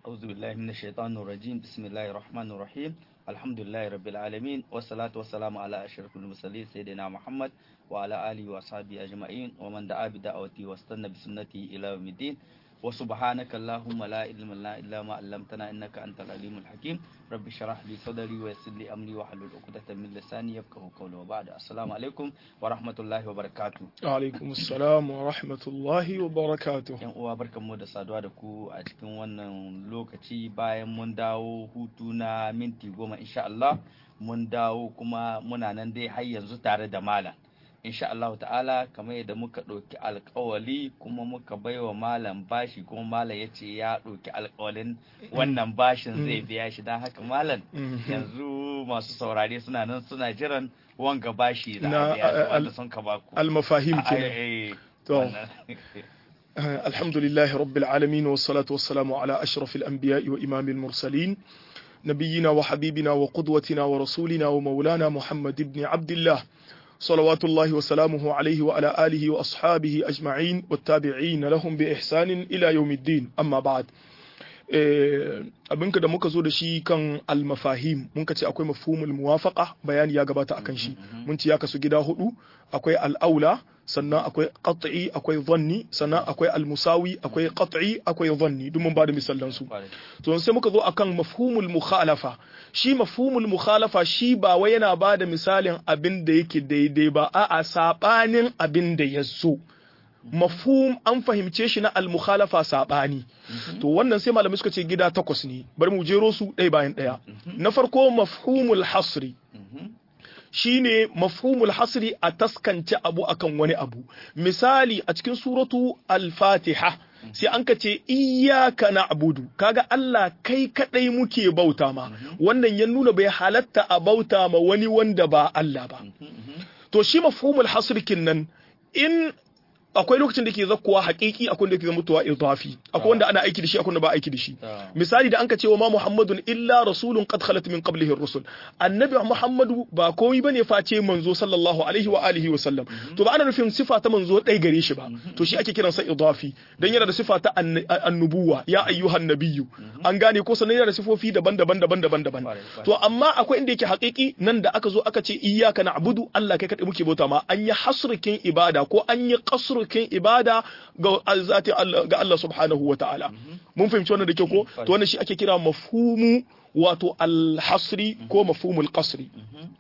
أعوذ بالله من الشيطان الرجيم بسم الله الرحمن الرحيم الحمد لله رب العالمين والصلاة والسلام على أشرف المرسلين سيدنا محمد وعلى آله وأصحابه أجمعين ومن دعا بدعوته واستنى بسنته إلى يوم الدين وسبحانك اللهم لا علم لنا إلا ما علمتنا إنك أنت العليم الحكيم رب اشرح لي صدري ويسر لي أمري واحلل عقدة من لساني يفقهوا قولي وبعد السلام عليكم ورحمة الله وبركاته alaikum assalam wa rahmatullahi wa barakatuh yan uwa barkanmu da saduwa da ku a cikin wannan lokaci bayan mun dawo hutu na minti goma insha Allah mun dawo kuma muna nan dai har yanzu tare da malam insha Allah ta'ala kamar yadda muka ɗauki alkawali kuma muka baiwa malam bashi kuma malam ya ce ya ɗauki alkawalin wannan bashin zai biya shi don haka malam yanzu masu saurare suna nan suna jiran wanga bashi da Na, a biya su al- wanda sun ka baku al-mafahim kenan Ai, ai, To. wannan. الحمد لله رب العالمين والصلاة والسلام على أشرف الأنبياء وإمام المرسلين نبينا وحبيبنا وقدوتنا ورسولنا ومولانا محمد بن عبد الله صلوات الله وسلامه عليه وعلى آله وأصحابه أجمعين والتابعين لهم بإحسان إلى يوم الدين أما بعد Eh, abinka da muka zo da shi kan almafahim mun ka ce akwai mafhumul muwafaqa bayani ya gabata akan shi mun ce ya kasu gida hudu akwai al'aula sannan akwai qat'i akwai dhanni sannan akwai almusawi akwai qat'i akwai dhanni duk mun bada misalan su Kwarai. to sai muka zo akan mafhumul mukhalafa shi mafhumul mukhalafa shi ba wai yana bada misalin abin da yake daidai ba a'a sabanin abin da ya zo mafhum an fahimce shi na al-mukhalafa sabani to wannan sai malamai suka ce gida takwas ne bari mu jero su ɗaya bayan ɗaya na farko mafhumul hasri Mhm. shine mafhumul hasri a taskance abu akan wani abu misali a cikin suratu al-fatiha sai an ka ce iyyaka na'budu kaga Allah kai kadai muke bauta ma wannan ya nuna bai halatta a bauta ma wani wanda ba Allah ba to shi mafhumul hasri kinnan in akwai lokacin da ke zakkuwa haƙiƙi akwai da ke mutuwa idafi akwai wanda ana aiki da shi akwai wanda ba aiki da shi Ah. misali da an ka ce wa ma muhammadun illa rasulun qad khalat min qablihi ar-rusul annabi muhammadu ba komai bane face manzo sallallahu alaihi wa alihi wa sallam to ba ana nufin sifa ta manzo dai gare shi ba to shi ake kiransa idafi dan yana da sifa ta ann- annubuwa ya ayyuhan nabiyyu an gane ko sanan yana da sifofi daban-daban daban-daban daban Kwarai, kwarai. to amma akwai inda yake haƙiƙi nan da aka zo aka ce iyyaka na'budu Allah kai kadai muke bauta ma an yi hasrukin ibada ko an yi qasrukin ibada ga zati Allah ga Allah subhanahu wa ta'ala mun fahimci wannan da kyau ko to wannan shi ake kira mafhumu wato al-hasri ko mafhumul qasri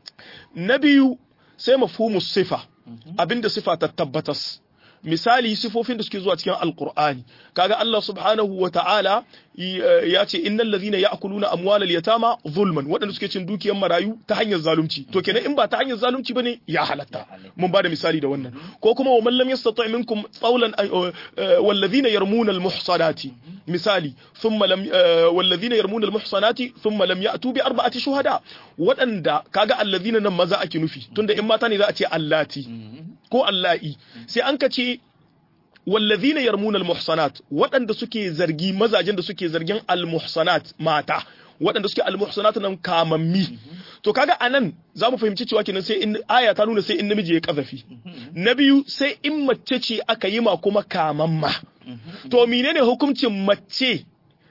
na biyu sai mafhumu sifa abinda sifa ta tabbatas misali sifofin da suke zuwa cikin alkur'ani kaga Allah subhanahu wa ta'ala y- ya ce innal ladhina ya'kuluna amwalal yatama zulman waɗanda suke cin dukiyar marayu ta hanyar zalunci to kenan in ba ta hanyar zalunci bane ya halatta mun bada misali da wannan ko kuma wa man lam yastati' minkum qawlan ay- eh, wal ladhina yarmuna al muhsanati misali thumma lam eh, wal ladhina yarmuna al muhsanati thumma lam ya'tu bi arba'ati shuhada waɗanda kaga alladhina nan maza ake nufi tunda in mata ne za a ce allati ko allahi sai an ka ce wallazina yarmuna almuhsanat waɗanda suke zargi mazajen da suke zargin almuhsanat mata waɗanda suke almuhsanat nan kamammi to kaga anan za mu fahimci cewa kenan sai in aya ta nuna sai in namiji ya kazafi na biyu sai in mace ce aka yi ma kuma kamamma to menene hukuncin mace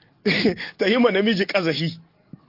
ta yi ma namiji kazafi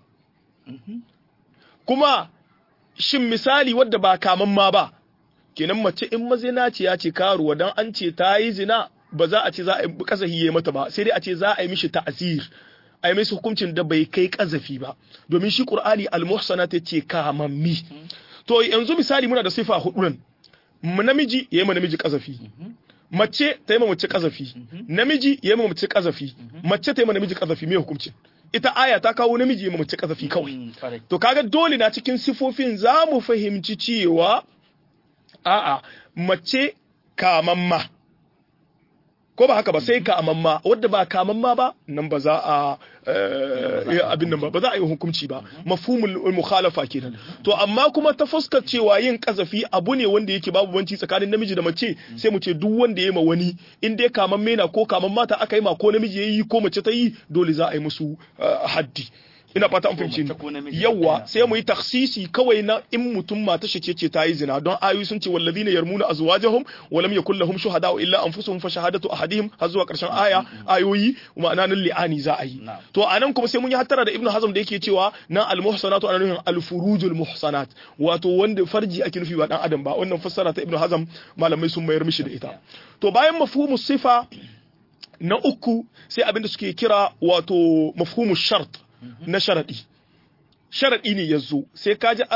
kuma shin misali wadda ba kamamma ba kenan mace in mazinaciya ce karuwa dan an ce ta yi zina ba za a ce za a yi kazafi ya mata ba sai dai a ce za a yi mishi ta'zir a yi mishi hukuncin da bai kai kazafi ba domin shi qur'ani al-muhsana ta ce kamammi to yanzu misali muna da sifa hudu nan mu namiji ya yi ma namiji kazafi mace ta yi ma mace kazafi namiji ya yi ma mace kazafi mace ta yi ma namiji kazafi me hukuncin ita aya ta kawo namiji ya yi ma mace kazafi kawai Mm, kwarai. To kaga dole na cikin sifofin za mu fahimci cewa a'a mace kamamma ko ba haka ba sai kamamma wadda ba kamamma ba nan ba za a eh, abin nan ba ba za a yi hukunci ba mafhumul mukhalafa kenan to amma kuma ta fuskar cewa yin kazafi abu ne wanda yake babu banci tsakanin namiji da mace sai mu ce duk wanda ya ma wani in dai kamamme na ko kamamma ta aka yi ma ko namiji ya yi ko mace ta yi dole za a yi musu eh, haddi ina fata an fahimci ni yawa sai mu yi taksisi kawai na in mutum mata shi ce ta yi zina don ayoyi sun ce wallazina yarmuna azwajahum wa lam yakul lahum shuhada illa anfusuhum fa shahadatu ahadihim har zuwa karshen aya ayoyi ma'ana nan li'ani za a yi to anan kuma sai mun yi hattara da ibnu hazm da yake cewa nan al muhsanatu ana nufin al furujul muhsanat wato wanda farji ake nufi ba dan adam ba wannan fassara ta ibnu hazm malamai sun mayar mishi da ita to bayan mafhumu sifa na uku sai abinda suke kira wato mafhumu shart na sharaɗi sharaɗi ne ya zo sai ka ji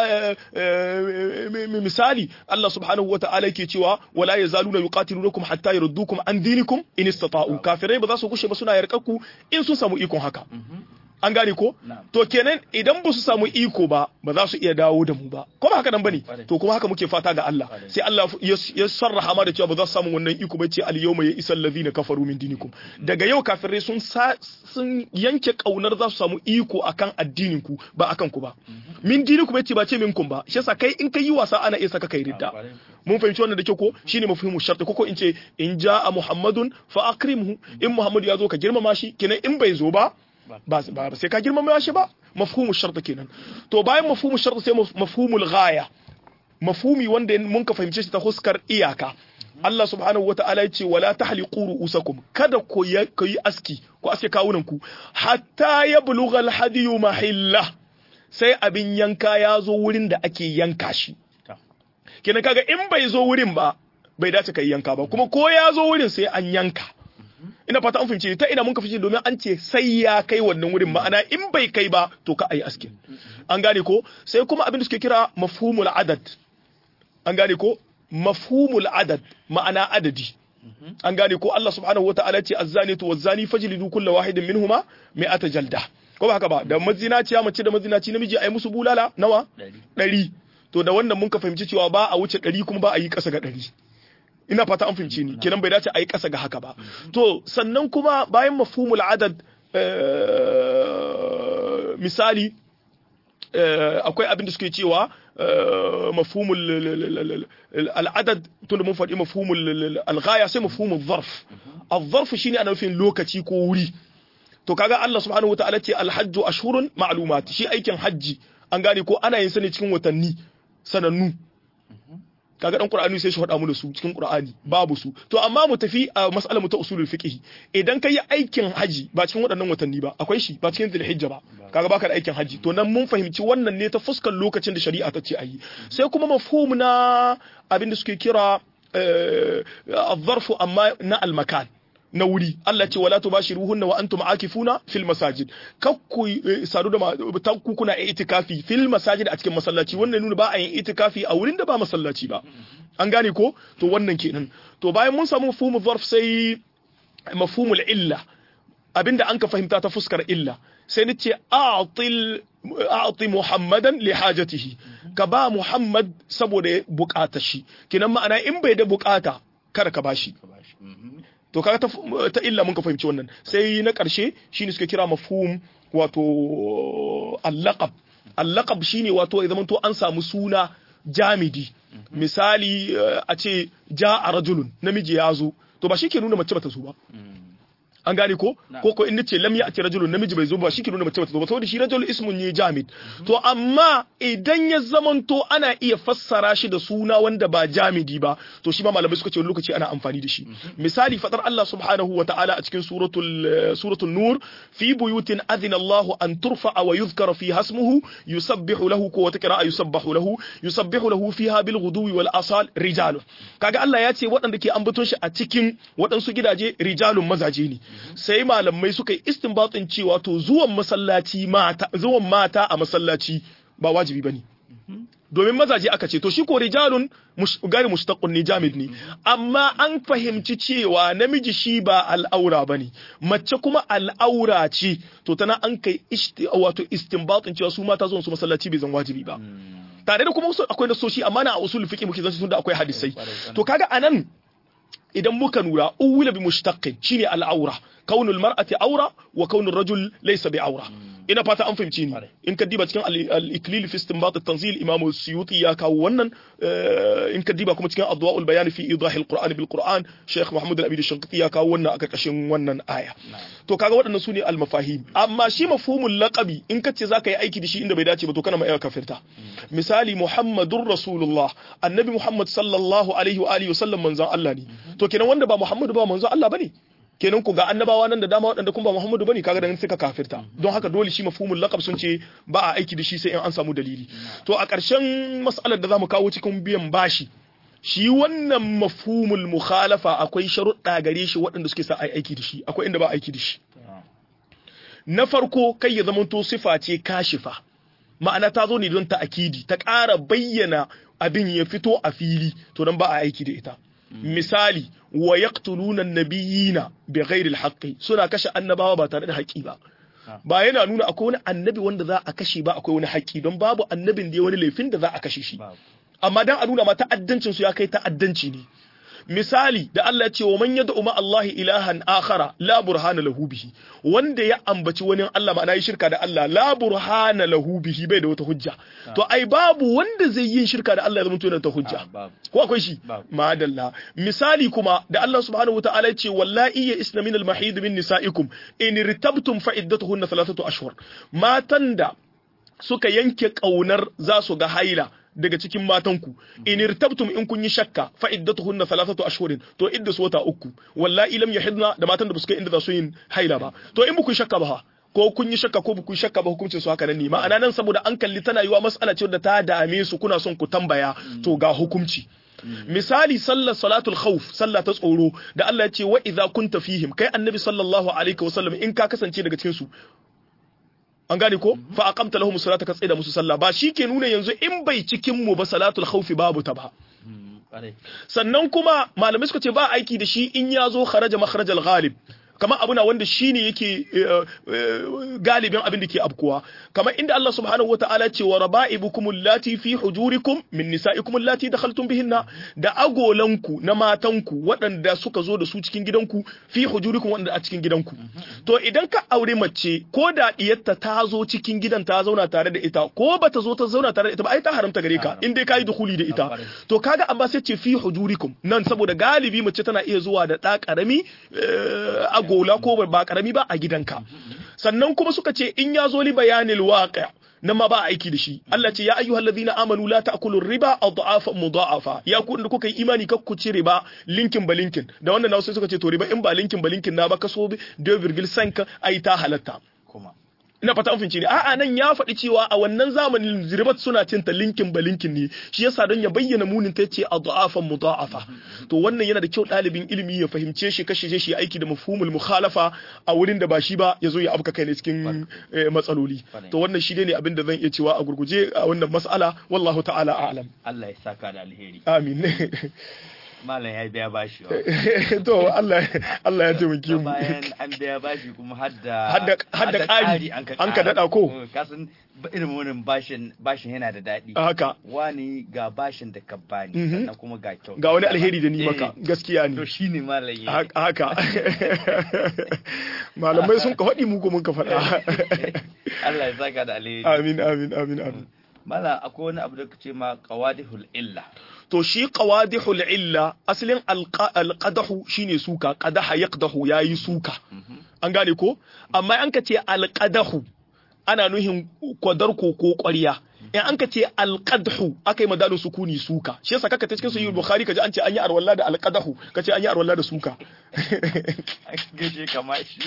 misali Allah subhanahu wa ta'ala yake cewa wala yazaluna yuqatilunakum hatta yurdukum an dinikum in istata'u kafirai ba za su gushe ba suna yarkaku in sun samu ikon haka an gane ko to kenan idan ba su samu iko ba ba za su iya dawo da mu ba ko ba haka nan bane to kuma haka muke fata ga Allah sai Allah ya sarraha ma da cewa ba za su samu wannan iko ba ce al yawma ya isal ladina kafaru min dinikum daga yau kafirai sun sun yanke kaunar za su samu iko akan addinin ku ba akan ku ba min dinikum yace ba ce minkum ba shi yasa kai in kai yi wasa ana iya saka kai ridda mun fahimci wannan da kyau ko shine mafhimu shart ko ko in ce in jaa muhammadun fa akrimhu in muhammadu ya zo ka girmama shi kenan in bai zo ba ba sai ka girmama shi ba mafhumu shart kenan to bayan mafhumu shart sai mafhumul ghaya mafhumi wanda mun ka fahimce shi ta huskar iyaka Allah subhanahu wa ta'ala ce wala tahliqu ru'usakum kada ku yi aski ku aske kawunan ku hatta yablugha al-hadiyu mahilla sai abin yanka ya zo wurin da ake yanka shi kenan kaga in bai zo wurin ba bai dace kai yanka ba kuma ko ya zo wurin sai an yanka ina fata an fahimci ta ina mun ka fice domin an ce sai ya kai wannan wurin ma'ana in bai kai ba to ka ayi aski an gane ko sai kuma abin da suke kira mafhumul adad an gane ko mafhumul adad ma'ana adadi an gane ko Allah subhanahu wataala ce azzanatu wazzani fajlidu kullu wahidin minhuma mi'ata jalda ko ba haka ba da mazinaciya mace da mazinaci namiji ayi musu bulala nawa ɗari to da wannan mun ka fahimci cewa ba a wuce ɗari kuma ba a yi ƙasa ga ɗari ina fata an fahimci ni kenan bai dace a yi ƙasa ga haka ba to sannan kuma bayan mafhumul adad misali akwai abin da suke cewa mafhumul al'adad tun da mun faɗi mafhumul alghaya sai mafhumul zarf al-zarf shine ana nufin lokaci ko wuri to kaga Allah subhanahu wataala ce al-hajju ashhurun ma'lumat shi aikin hajji an gane ko ana yin sa ne cikin watanni sanannu kaga dan qur'ani sai shi faɗa mu da su cikin qur'ani babu su to amma mu tafi a mas'alar mu ta usulul fiqh idan kai aikin haji ba cikin waɗannan watanni ba akwai shi ba cikin zulhijja ba kaga baka da aikin haji to nan mun fahimci wannan ne ta fuskar lokacin da shari'a ta ce ayi sai kuma mafhum na abin da suke kira az-zarfu amma na al-makan na wuri Allah ce wala tubashiruhunna wa antum akifuna fil masajid kakku sadu da takku kuna itikafi fil masajid a cikin masallaci wannan nuna ba a yin itikafi a wurin da ba masallaci ba an gane ko to wannan kenan to bayan mun samu mafhumul zarf sai mafhumul illa abinda an ka fahimta ta fuskar illa sai ni ce a'til a'ti muhammadan li hajatihi ka ba muhammad saboda bukatar shi kenan ma'ana in bai da bukata kada ka bashi to kaga ta, ta illa mun ka fahimci wannan sai na ƙarshe shine suka kira mafhum wato al-laqab al-laqab shine wato ya zamanto an samu suna jamidi misali a ce ja'a rajulun namiji ya zo to ba shi ke nuna mace bata zo ba an gane ko ko ko in nace lam ya'ti rajulun namiji bai zo ba shike nuna mace bata zo ba saboda shi rajul ismun ne jamid to amma idan ya zamanto ana iya fassara shi da suna wanda ba jamidi ba to shi ma malamai suka ce wani lokaci ana amfani da shi misali fadar Allah subhanahu wa ta'ala a cikin suratul suratul nur fi buyutin adina Allah an turfa wa yuzkara fi hasmuhu yusabbihu lahu ko wata qira'a yusabbahu lahu yusabbihu lahu fiha bil ghudwi wal asal rijalun kaga Allah ya ce waɗanda ke ambaton shi a cikin waɗansu gidaje rijalun mazaje ne sai malamai suka yi istinbatin cewa to zuwan masallaci mata zuwan mata a masallaci ba wajibi bane domin mazaje aka ce to shi ko rijalun gari mushtaqun ne jamid ne amma an fahimci cewa namiji shi ba al'aura bane mace kuma al'aura ce to tana an kai wato istinbatin cewa su mata zuwan su masallaci bai zan wajibi ba tare da kuma akwai nasoshi amma na a usul fiqh muke zan tunda akwai hadisai to kaga anan idan muka nura uwila bi mushtaqin shine al'aura kaunul mar'ati aura wa kaunul rajul laysa bi aura ina fata an fahimci ni Kwarai. in ka diba cikin al- al-iklil fi istinbat at-tanzil imam suyuti ya kawo wannan eh, in ka diba kuma cikin adwa'ul bayan fi idah al-qur'an bil qur'an sheikh muhammad al-amin al-shanqiti ya kawo wannan a karkashin wannan aya to kaga waɗannan su ne al-mafahim amma shi mafhumul laqabi in ka ce zaka yi aiki da shi inda bai dace ba to kana ma iya kafirta misali muhammadur rasulullah annabi muhammad sallallahu alaihi wa alihi wasallam manzon Allah ne to kenan wanda ba muhammadu ba manzon Allah bane kenan ku ga annabawa nan da dama waɗanda kuma ba Muhammadu bane kaga da suka kafirta don haka dole shi mafhumul laqab sun ce ba a aiki da shi sai in an samu dalili to a ƙarshen mas'alar da zamu kawo cikin biyan bashi shi wannan mafhumul mukhalafa akwai sharuɗa gare shi waɗanda suke sa ai aiki da shi akwai inda ba aiki da shi na farko kai ya zamanto sifa ce kashifa ma'ana ta zo ne don ta akidi ta ƙara bayyana abin ya fito a fili to don ba a aiki da ita misali wa yaqtuluna an-nabiyina bighairi al-haqqi suna kashe annabawa ba tare da haƙi ba ba yana nuna akwai wani annabi wanda za a kashe ba akwai wani haƙi don babu annabin da ya wani laifin da za a kashe shi babu amma dan a nuna ma ta'addancin su ya kai ta'addanci ne misali da Allah ya ce wa man yad'u ma Allah ilahan akhara la burhana lahu bihi wanda ya ambaci wani Allah ma'ana yi shirka da Allah la burhana lahu bihi bai da wata hujja to ai babu wanda zai yi shirka da Allah ya zama yana ta hujja Ah, babu ko akwai shi Babu. madalla misali kuma da Allah subhanahu wataala ya ce wallahi ya isna min al-mahid min nisaikum in irtabtum fa iddatuhunna thalathatu ashhur matan da suka yanke kaunar za su ga haila daga cikin matanku in irtabtum in kun yi shakka fa iddatuhunna thalathatu ashhurin to idda su wata uku wallahi lam yahidna da matan da suka inda za su yin haila ba to in buku shakka ba ha, ko kun yi shakka ko buku shakka ba hukuncin su haka nan ne ma'ana nan saboda an kalli tana yiwa mas'ala ce da ta dame su kuna son ku tambaya to ga hukunci misali sallar salatul khawf sallah ta tsoro da Allah ya ce wa idza kunta fihim kai annabi sallallahu alaihi wasallam in ka kasance daga cikin su an gane ko fa aqamta lahum salata ka tsida musu sallah ba shi ke nuna yanzu in bai cikin mu ba salatul khawf babu ta ba Mm, ƙwarai. sannan kuma malamai suka ce ba aiki da shi in ya zo kharaja makharajal ghalib kamar abu na wanda shine yake eh, eh, galibin abin da ke abkuwa kamar inda Allah subhanahu wataala ce wa raba'ibukum allati fi hujurikum min nisa'ikum allati dakhaltum bihinna da agolanku na matanku waɗanda suka zo da su cikin gidanku fi hujurikum waɗanda a cikin gidanku to idan ka aure mace ko da diyarta ta zo cikin gidan ta zauna tare da ita ko bata zo ta zauna tare da ita ba ai ta haramta gare ka in dai kai dukuli da ita to kaga amma sai ce fi hujurikum nan saboda galibi mace tana iya zuwa da ɗa ƙarami eh, agola ko ba ƙarami ba a gidanka sannan kuma suka ce in ya zo li bayanil waqi' nan ma ba a aiki da shi Allah ce ya ayyuhal ladhina amanu la ta'kulu riba adhafa mudha'afa ya ku da kuka yi imani kar ku ci riba linkin ba linkin da wannan na sai suka ce to riba in ba linkin ba linkin na ba kaso 2.5 ai ta halatta kuma ina fata an fince ne a'a nan ya faɗi cewa a wannan zamanin ribat suna cin ta linkin ba linkin ne shi yasa don ya bayyana munin ta ce adhafan mudha'afa to wannan yana da kyau ɗalibin ilimi ya fahimce shi kashe shi ya aiki da mafhumul mukhalafa a wurin da ba shi ba ya zo ya afka kai ne cikin eh, matsaloli Kwarai. to wannan shi ne abin da zan iya cewa a gurguje a wannan mas'ala wallahu ta'ala a'lam Allah ya saka da alheri amin malam ya biya bashi wa to Allah Allah ya taimake mu bayan an biya bashi kuma hadda Hadda- hadda ƙari, an ka ƙara. daɗa ko? Eh, kasan ba- irin wannan bashin bashin yana da daɗi haka wani ga bashin da ka bani Mhm. sannan kuma ga kyau ga wani alheri da ni Eh, maka gaskiya ne to shine malam ya Ha- haka malamai sun ka faɗi mu ko mun ka faɗa Allah ya saka da alheri amin amin amin amin malam akwai wani abu da kace ma qawadihul illa to shi qawadihul illa asalin alqa- alqadahu shine suka qadaha yaqdahu yayi suka an gane ko amma an ka ce alqadahu ana nuhin kwadarko ko ƙwarya in an ka ce alqadhu aka yi madalin sukuni suka shi yasa kaka ta cikin sahih bukhari kaji an ce an yi arwalla da alqadahu kace an yi arwalla da suka gaje kama shi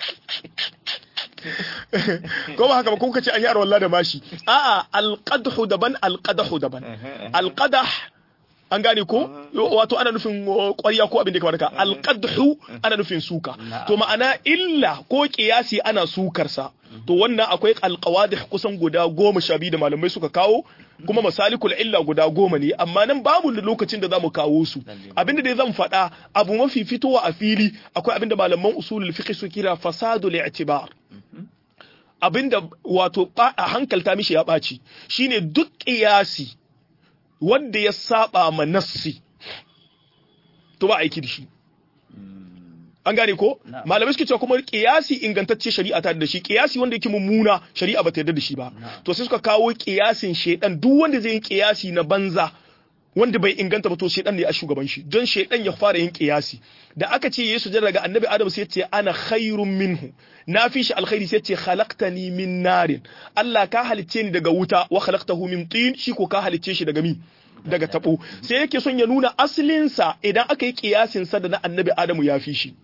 ko ba haka ba ko kace an yi arwalla da mashi a'a alqadhu daban alqadahu daban alqadah an gane ko wato ana nufin uh, ƙwarya ko abin da kamar haka alqadhu ana nufin suka Na'am. to ma'ana illa ko qiyasi ana sukar sa to wannan akwai alqawadih kusan guda goma sha biyu da malamai suka kawo kuma masalikul illa guda goma ne amma nan babu da lokacin da zamu kawo su Lalle. abinda dai zan faɗa abu mafi fitowa a fili akwai abinda malaman usulul fiqh su kira fasadul i'tibar abinda wato ba a hankalta mishi ya ɓaci shine duk ƙiyasi wanda ya saba ma nassi to ba aiki da shi an gane ko Na'am. malamai suke cewa kuma kiyasi ingantacce shari'a ta da shi kiyasi wanda yake mummuna shari'a ba ta yarda da shi ba Na'am. to sai suka kawo kiyasin shedan duk wanda zai yi kiyasi na banza wanda bai inganta ba to shedan ne a shugaban shi don shedan ya fara yin kiyasi da aka ce yesu sujada daga annabi adam sai ya ce ana khairun minhu na fi shi alkhairi sai ya ce khalaqtani min narin Allah ka halicce ni daga wuta wa khalaqtahu min tin shi ko ka halicce shi daga mi daga tabo sai yake son ya nuna asalinsa idan aka yi kiyasin sa da na annabi adamu ya fi shi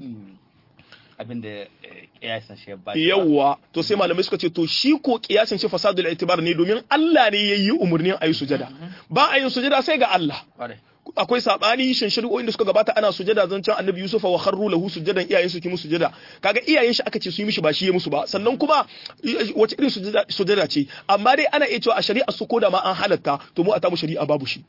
abinda eh, kiyasin shi ya ba shi ba. yawwa to sai malamai suka ce to shi ko kiyasin shi fasadul itibar ne domin Allah ne yayi umurnin ayi sujada ba a yin sujada sai ga Allah Kwarai. akwai sabani shin shari'o'in da suka gabata ana sujada zancen annabi yusufa wa kharru lahu sujadan iyayen su ki musu sujada kaga iyayen shi aka ce su yi mishi ba shi ya musu ba sannan kuma i- wace irin sujada sujada ce amma dai ana iya cewa a shari'a su koda ma an halatta to mu a tamu shari'a babu shi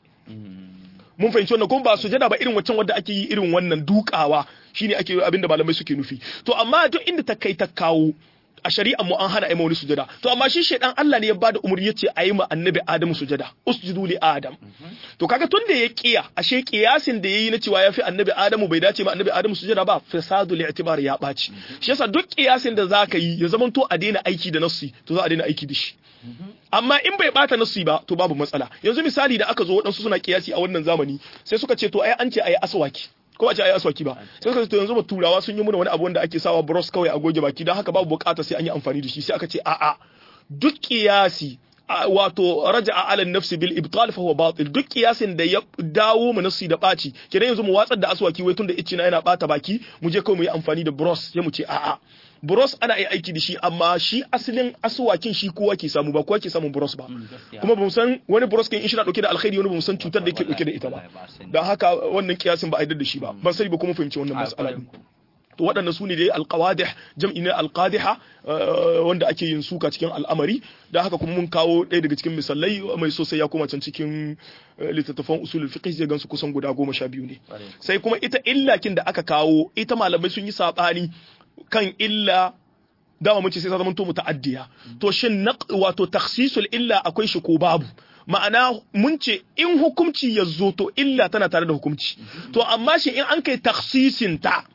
mun fahimci wannan kuma ba sujada ba irin waccan wadda ake yi irin wannan dukawa shine ake abinda malamai suke nufi to amma duk inda ta kai ta kawo a shari'a mu an hana a yi ma wani sujada to amma shi shaidan Allah ne ya bada umarni yace a yi ma annabi Adamu sujada usjudu li Adam to kaga tun da ya kiya ashe kiyasin da yayi na cewa yafi annabi Adamu bai dace ma annabi Adamu sujada ba fasadu li'tibar ya baci shi yasa duk kiyasin da zaka yi ya zamanto a daina aiki da nassi to za a daina aiki da shi amma in bai bata nassi ba to babu matsala yanzu misali da aka zo waɗansu suna kiyasi a wannan zamani sai suka ce to ai an ce ayi aswaki ko a ce ayi aswaki ba sai suka ce to yanzu ba turawa sun yi mana wani abu wanda ake sawa bros kawai a goge baki don haka babu bukata sai an yi amfani da shi sai aka ce a'a duk kiyasi a- wato raja'a ala nafsi bil ibtal fa huwa batil duk kiyasin da ya dawo mu nafsi da baci kenan yanzu mu watsar da aswaki wai tunda icci na yana bata baki mu je kawai mu yi amfani da bros sai mu ce a'a bros ana iya aiki da shi amma shi asalin aswakin shi kowa ke samu ba kowa ke samun bros ba gaskiya. kuma bamu san wani bros kin in shi na dauke da alkhairi wani bamu san cutar da yake dauke da ita ba Wallahi ba sani. dan haka wannan kiyasin ba a yarda da shi ba ban sani ba kuma fahimci wannan A, mas'ala kwarai din ko. to waɗannan su ne dai alƙawadih jam'i ne alƙadiha eh, wanda ake yin suka cikin al'amari da haka kuma mun kawo ɗaya daga cikin misalai mai sosai ya koma can cikin eh, littattafan usulul fiqh zai gansu kusan guda goma sha biyu ne Kwarai. sai kuma ita illakin da aka kawo ita malamai sun yi saɓani kan illa dama mun ce sai ta zama to muta'addiya to shin naq wato takhsisul illa akwai shi ko babu ma'ana mun ce in hukunci ya zo to illa tana tare da hukunci to amma shi in an kai takhsisin ta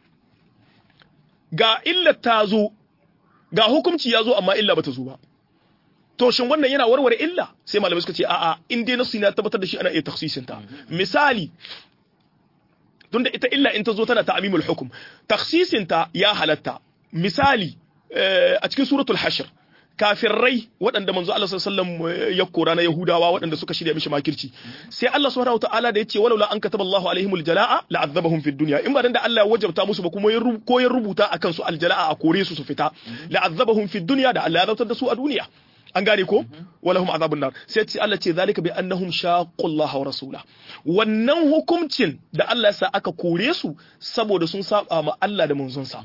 ga illa ta zo ga hukunci ya zo amma illa bata zo ba to shin wannan yana warware illa sai malamai suka ce a'a in dai nasu na tabbatar da shi ana iya takhsisin ta misali tunda ita illa in ta zo tana ta'mimul hukum takhsisin ta ya halatta misali eh, a cikin suratul hashr kafirai waɗanda manzo Allah sallallahu alaihi wasallam ya kora na Yahudawa waɗanda suka shirya mishi makirci sai Allah subhanahu wataala da yace walaula an kataba Allahu alaihimul jalaa la'adzabahum fid dunya in ba dan da Allah ya wajabta musu ba kuma ya rub- ko ya rubuta akan su aljalaa a kore su su fita la'adzabahum fid dunya da Allah ya zartar da su a duniya an gane ko walahum azabun nar sai ce Allah ce zalika bi annahum shaqqullaha wa rasula wannan hukuncin da Allah ya sa aka kore su saboda sun saba ma Allah da manzonsa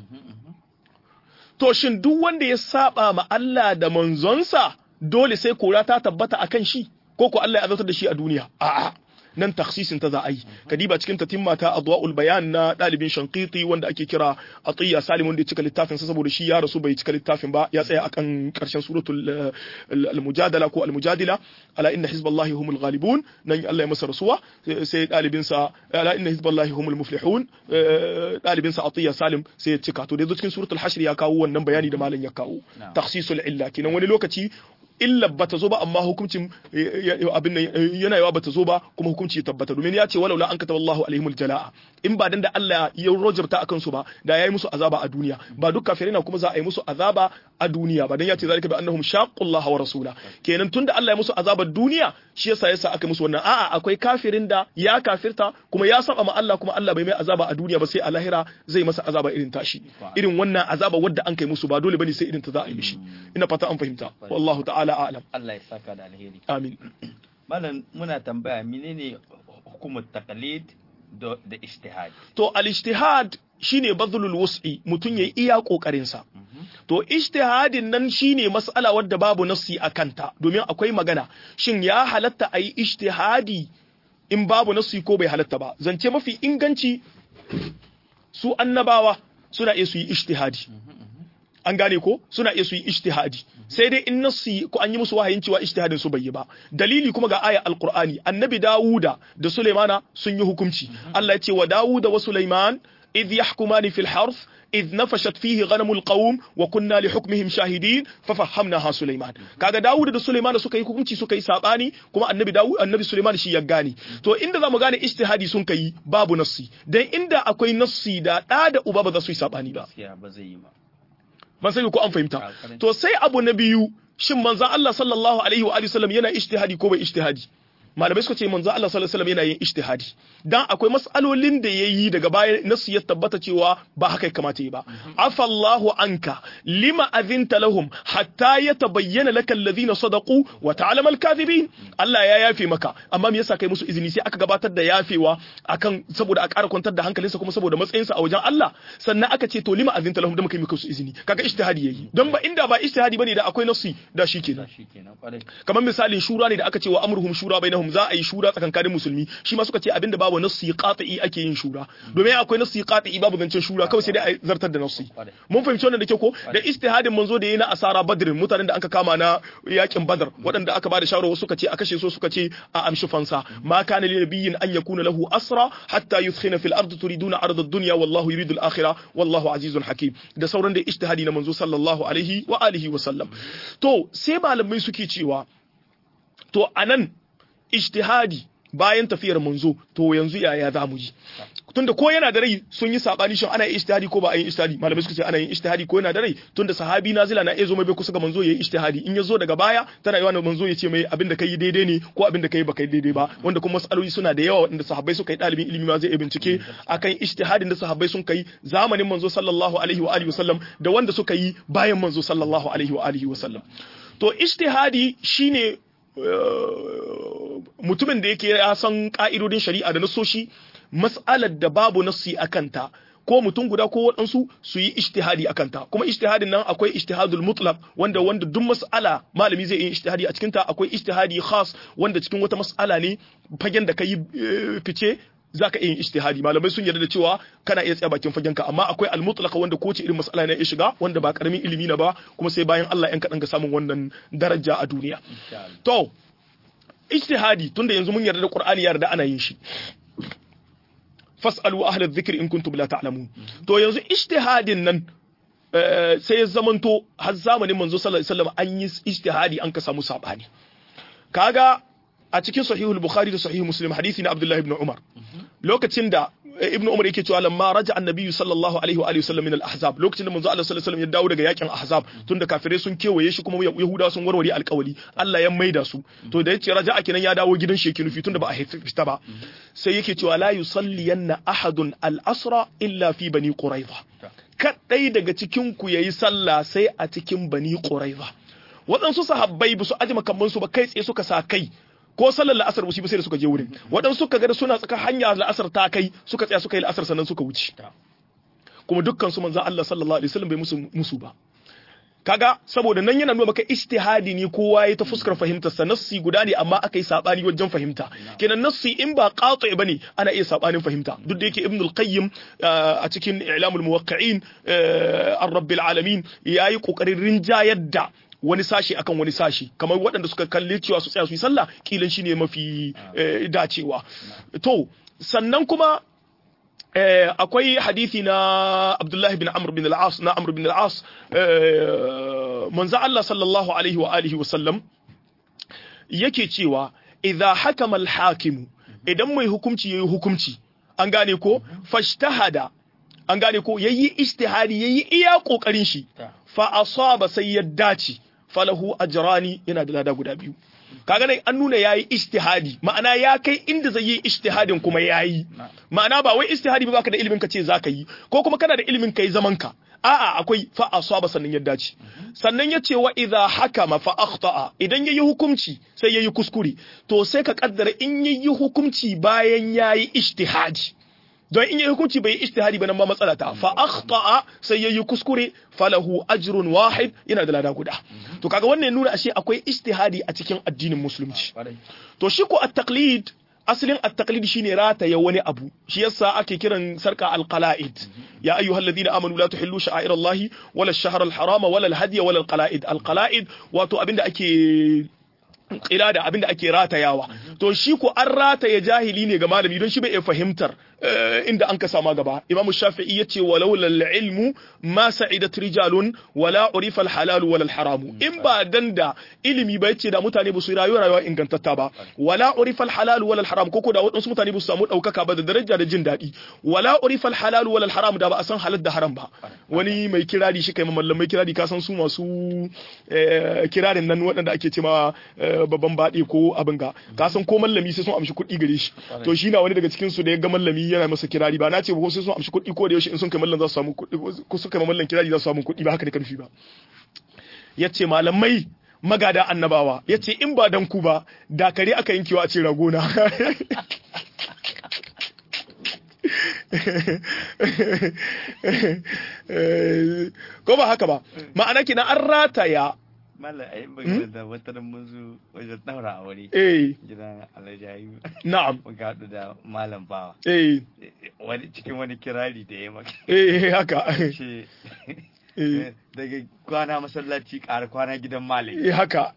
to shin duk wanda ya saba ma Allah da manzonsa dole sai kora ta tabbata akan shi ko ko Allah ya azabtar da shi a duniya a'a nan takhsisin ta za a yi kadiba cikin tatimma ta adwaul bayan na dalibin shanqiti wanda ake kira atiya salim wanda ya cika littafin sa saboda shi ya rasu bai cika littafin ba ya tsaya akan karshen suratul eh, al-mujadala ko al-mujadila ala inna hizballahi humul ghalibun nan Allah ya masa rasuwa sai dalibin sa ala inna hizballahi humul muflihun eh, dalibin sa atiya salim sai ya cika to da yazo cikin suratul hashr ya kawo wannan bayani da malam ya kawo Na'am. takhsisul illa kenan wani lokaci illa bata zo ba amma hukuncin eh, ya- abin nan eh, yana yawa bata zo ba kuma hukunci ya tabbata domin ya ce walaula an kataba Allahu alaihimul jalaa in ba dan da Allah ya rojarta akan su ba da yayi musu azaba a duniya ba duk kafirai na kuma za a yi musu azaba a duniya ba dan ya ce zalika bi annahum shaqqullaha wa rasula kenan tunda Allah ya musu azabar duniya shi yasa yasa aka musu wannan a'a akwai kafirin da ya kafirta kuma ya saba ma Allah kuma Allah bai mai azaba a duniya ba sai a lahira zai masa azaba irin tashi irin wannan azaba wadda an kai musu ba dole bane sai irin ta za a yi mishi ina fata an fahimta wallahu ta'ala a'lam Allah ya saka da alheri amin malam muna tambaya menene hukumar taqlid da da ijtihad to al-ijtihad shine badlul wus'i mutun yayi iya kokarin sa to ijtihadin nan shine mas'ala wadda babu nassi a kanta domin akwai magana shin ya halatta ayi ijtihadi in babu nassi ko bai halatta ba zance mafi inganci su annabawa suna iya su yi ijtihadi an gane ko suna iya su yi ijtihadi sai dai in nassi ko an yi musu wahayin cewa ijtihadin su bai yi ba dalili kuma ga aya alqur'ani annabi dawuda da sulaimana sun yi hukunci Allah ya ce wa dawuda wa sulaiman idh yahkumani fil harth idh nafashat fihi ghanamul qawm wa kunna li hukmihim shahidin fa fahamnaha Sulaiman kaga Dawud da Sulaiman suka yi hukunci suka yi sabani kuma annabi Dawud annabi Sulaiman shi ya gane to inda zamu gane ijtihadi sun kai babu nassi dan inda akwai nassi da da da uba ba za su yi sabani ba gaskiya ba zai yi ba ban sai ko an fahimta A karin- to sai abu na biyu shin manzon Allah sallallahu alaihi wa alihi wasallam yana ijtihadi ko bai ijtihadi malamai suka ce manzon Allah sallallahu alaihi wasallam yana yin ijtihadi dan akwai mas'alolin da yayi daga baya nasu ya tabbata cewa ba haka ya kamata yi ba afallahu anka lima azinta lahum hatta yatabayyana laka alladhina sadaqu wa ta'lamu al-kadhibin Allah ya yafe maka amma me yasa kai musu izini sai aka gabatar da yafewa akan saboda a ƙara kwantar da hankalinsa kuma saboda matsayinsa a wajen Allah sannan aka ce to lima azinta lahum da muka yi muka su izini kaga ijtihadi yayi don ba inda ba ijtihadi bane da akwai nasi da shi kenan shi kenan kwarai kamar misalin shura ne da aka ce wa amruhum shura bainahum za a yi shura tsakankanin musulmi shi ma suka ce abinda babu nassi qati'i ake yin shura domin akwai nassi qati'i babu zancen shura kawai sai dai a zartar da nassi mun fahimci wannan da ke ko da istihadin manzo da yayi na asara badr mutanen da aka kama na yakin badr waɗanda aka ba da shawara wasu suka ce a kashe su suka ce a amshi fansa ma kana lil nabiyyin an yakuna lahu asra hatta yuskhina fil ardi turiduna arda ad-dunya wallahu yuridu al-akhirah wallahu azizun hakim da sauran da ijtihadi na manzo sallallahu alaihi wa alihi wa sallam to sai malamai suke cewa to anan ijtihadi bayan tafiyar manzo to yanzu yaya za mu ji tunda ko yana da rai sun yi sabani shin ana yin ijtihadi ko ba a yin ijtihadi malamai suka ce ana yin ijtihadi ko yana da rai tunda sahabi nazila na iya zo mai bai kusa ga manzo yayi ijtihadi in ya zo daga baya tana yawa manzo ya ce mai abin da kai daidai ne ko abin da kai ba kai daidai ba wanda kuma masaloli suna da yawa wanda sahabbai suka yi dalibin ilimi ma zai iya bincike akan ijtihadin da sahabbai sun kai zamanin manzo sallallahu alaihi wa alihi wasallam da wanda suka yi bayan manzo sallallahu alaihi wa alihi wasallam to ijtihadi shine mutumin da yake ya san ka'idodin shari'a da nasoshi mas'alar da babu nassi a kanta ko mutum guda ko waɗansu su yi ijtihadi a kanta kuma ijtihadin nan akwai ijtihadul mutlaq wanda wanda duk mas'ala malami zai yi ijtihadi a cikin ta akwai ijtihadi khas wanda cikin wata mas'ala ne fagen da kai fice zaka iya yin ijtihadi malamai sun yarda da cewa kana iya tsaya bakin fagenka amma akwai al-mutlaq wanda ko ce irin mas'ala ne ya shiga wanda ba karamin ilimi na ba kuma sai bayan Allah yan kadan ga samun wannan daraja a duniya to ijtihadi tunda yanzu mun yarda da Qur'ani ya yarda ana yin shi fas'alu ahla dhikri in kuntum la ta'lamun to yanzu ijtihadin nan sai ya zamanto har zamanin manzo sallallahu alaihi wasallam an yi ijtihadi an ka samu sabani kaga a cikin sahihul bukhari da sahih muslim hadisi na abdullahi ibn umar lokacin da ibn umar yake cewa lamma raja annabi sallallahu alaihi wa alihi wasallam min al-ahzab lokacin da manzo Allah sallallahu alaihi wasallam ya dawo daga yakin ahzab tunda kafirai sun kewaye shi kuma yahudawa sun warware alƙawari Allah ya maida su to da yace raja kenan ya dawo gidan shi nufi tunda ba a fita ba sai yake cewa la yusalliyanna ahadun al-asra illa fi bani quraiza kadai daga cikin ku yayi sallah sai a cikin bani quraiza waɗansu sahabbai ba su aji makamman ba kai tsaye suka sa kai ko sallar la'asar ba sai da suka je wurin waɗansu suka ga suna tsaka hanya la'asar ta kai suka tsaya suka yi la'asar sannan suka wuce kuma dukkan su manzon Allah sallallahu alaihi wasallam bai musu musu ba kaga saboda nan yana nuna maka ijtihadi ne kowa ya ta fuskar fahimtar sa nassi guda ne amma aka yi sabani wajen fahimta kenan nassi in ba qati bane ana iya sabanin fahimta duk da yake ibn al-qayyim a cikin i'lamul muwaqqi'in ar-rabbil alamin yayi kokarin rinjayar da wani sashi akan wani sashi kamar waɗanda suka kalli cewa su tsaya su yi sallah kilan shine mafi dacewa to sannan kuma akwai hadisi na Abdullah bin Amr bin al-As na Amr bin al-As manzo Allah sallallahu alaihi wa alihi wa sallam yake cewa idza hakama al-hakimu idan mai hukunci yayi hukunci an gane ko fashtahada an gane ko yayi ijtihadi yayi iya kokarin shi fa asaba sai ya dace falahu ajrani yana da lada guda biyu kaga nan an nuna yayi ijtihadi ma'ana ya kai inda zai yi ijtihadin kuma yayi ma'ana ba wai ijtihadi ba baka da ilimin ka ce zaka yi ko kuma kana da ilimin kai zaman ka a'a akwai fa asaba sannan ya dace sannan yace wa idha hakama fa akhta'a idan yayi hukunci sai yayi kuskure to sai ka kaddara in yayi hukunci bayan yayi ijtihadi don in yi hukunci bai yi ijtihadi ba nan ma matsala ta fa akhta'a sai yayi kuskure falahu ajrun wahid yana da lada guda to kaga wannan nuna ashe akwai ijtihadi a cikin addinin musulunci to shi ko at-taqlid asalin at-taqlid shine rataya wani abu shi yasa ake kiran sarka al-qala'id ya ayyuhal ladina amanu la tuhillu sha'air Allah wala ash-shahr al-haram wala al-hadiy wala al-qala'id al-qala'id wato abinda ake kira da abinda ake ratayawa to shi ko an rataya jahili ne ga malami don shi bai iya fahimtar inda an ka sama gaba imamu shafi'i yace walau lal ilmu ma sa'idat rijalun wala urifa al halal wala al haram in ba dan da ilimi ba yace da mutane ba su rayuwa rayuwa ingantatta ba wala urifa al halal wala al haram koko da wadansu mutane ba su samu daukaka ba da daraja da jin daɗi wala urifa al halal wala al haram da ba a san halal da haram ba wani mai kirari shi kai mallamai kirari ka san su masu kirarin nan waɗanda ake cewa babban baɗe ko abin ga ka san ko mallami sai sun amshi kuɗi gare shi to shi na wani daga cikin su da ya ga mallami yana masa kirari ba na ce ko sai sun amshi kuɗi ko da yaushe in sun kai mallan za su samu kuɗi ko sun kai mallan kirari za su samu kuɗi ba haka ne karfi ba yace malamai magada annabawa yace in ba dan ku ba da kare aka yankewa a ce ragona ko ba haka ba ma'ana kina an rataya Mallam a yi magana da wata nan mun zo wajen ɗaura a wuri. eh Gidan Alhaji Ayu. na'am Muka haɗu da Malam Bawa. eh Wani cikin wani kirari da ya maka. eh haka Ce eh daga kwana masallaci ƙara kwana gidan Malam. eh haka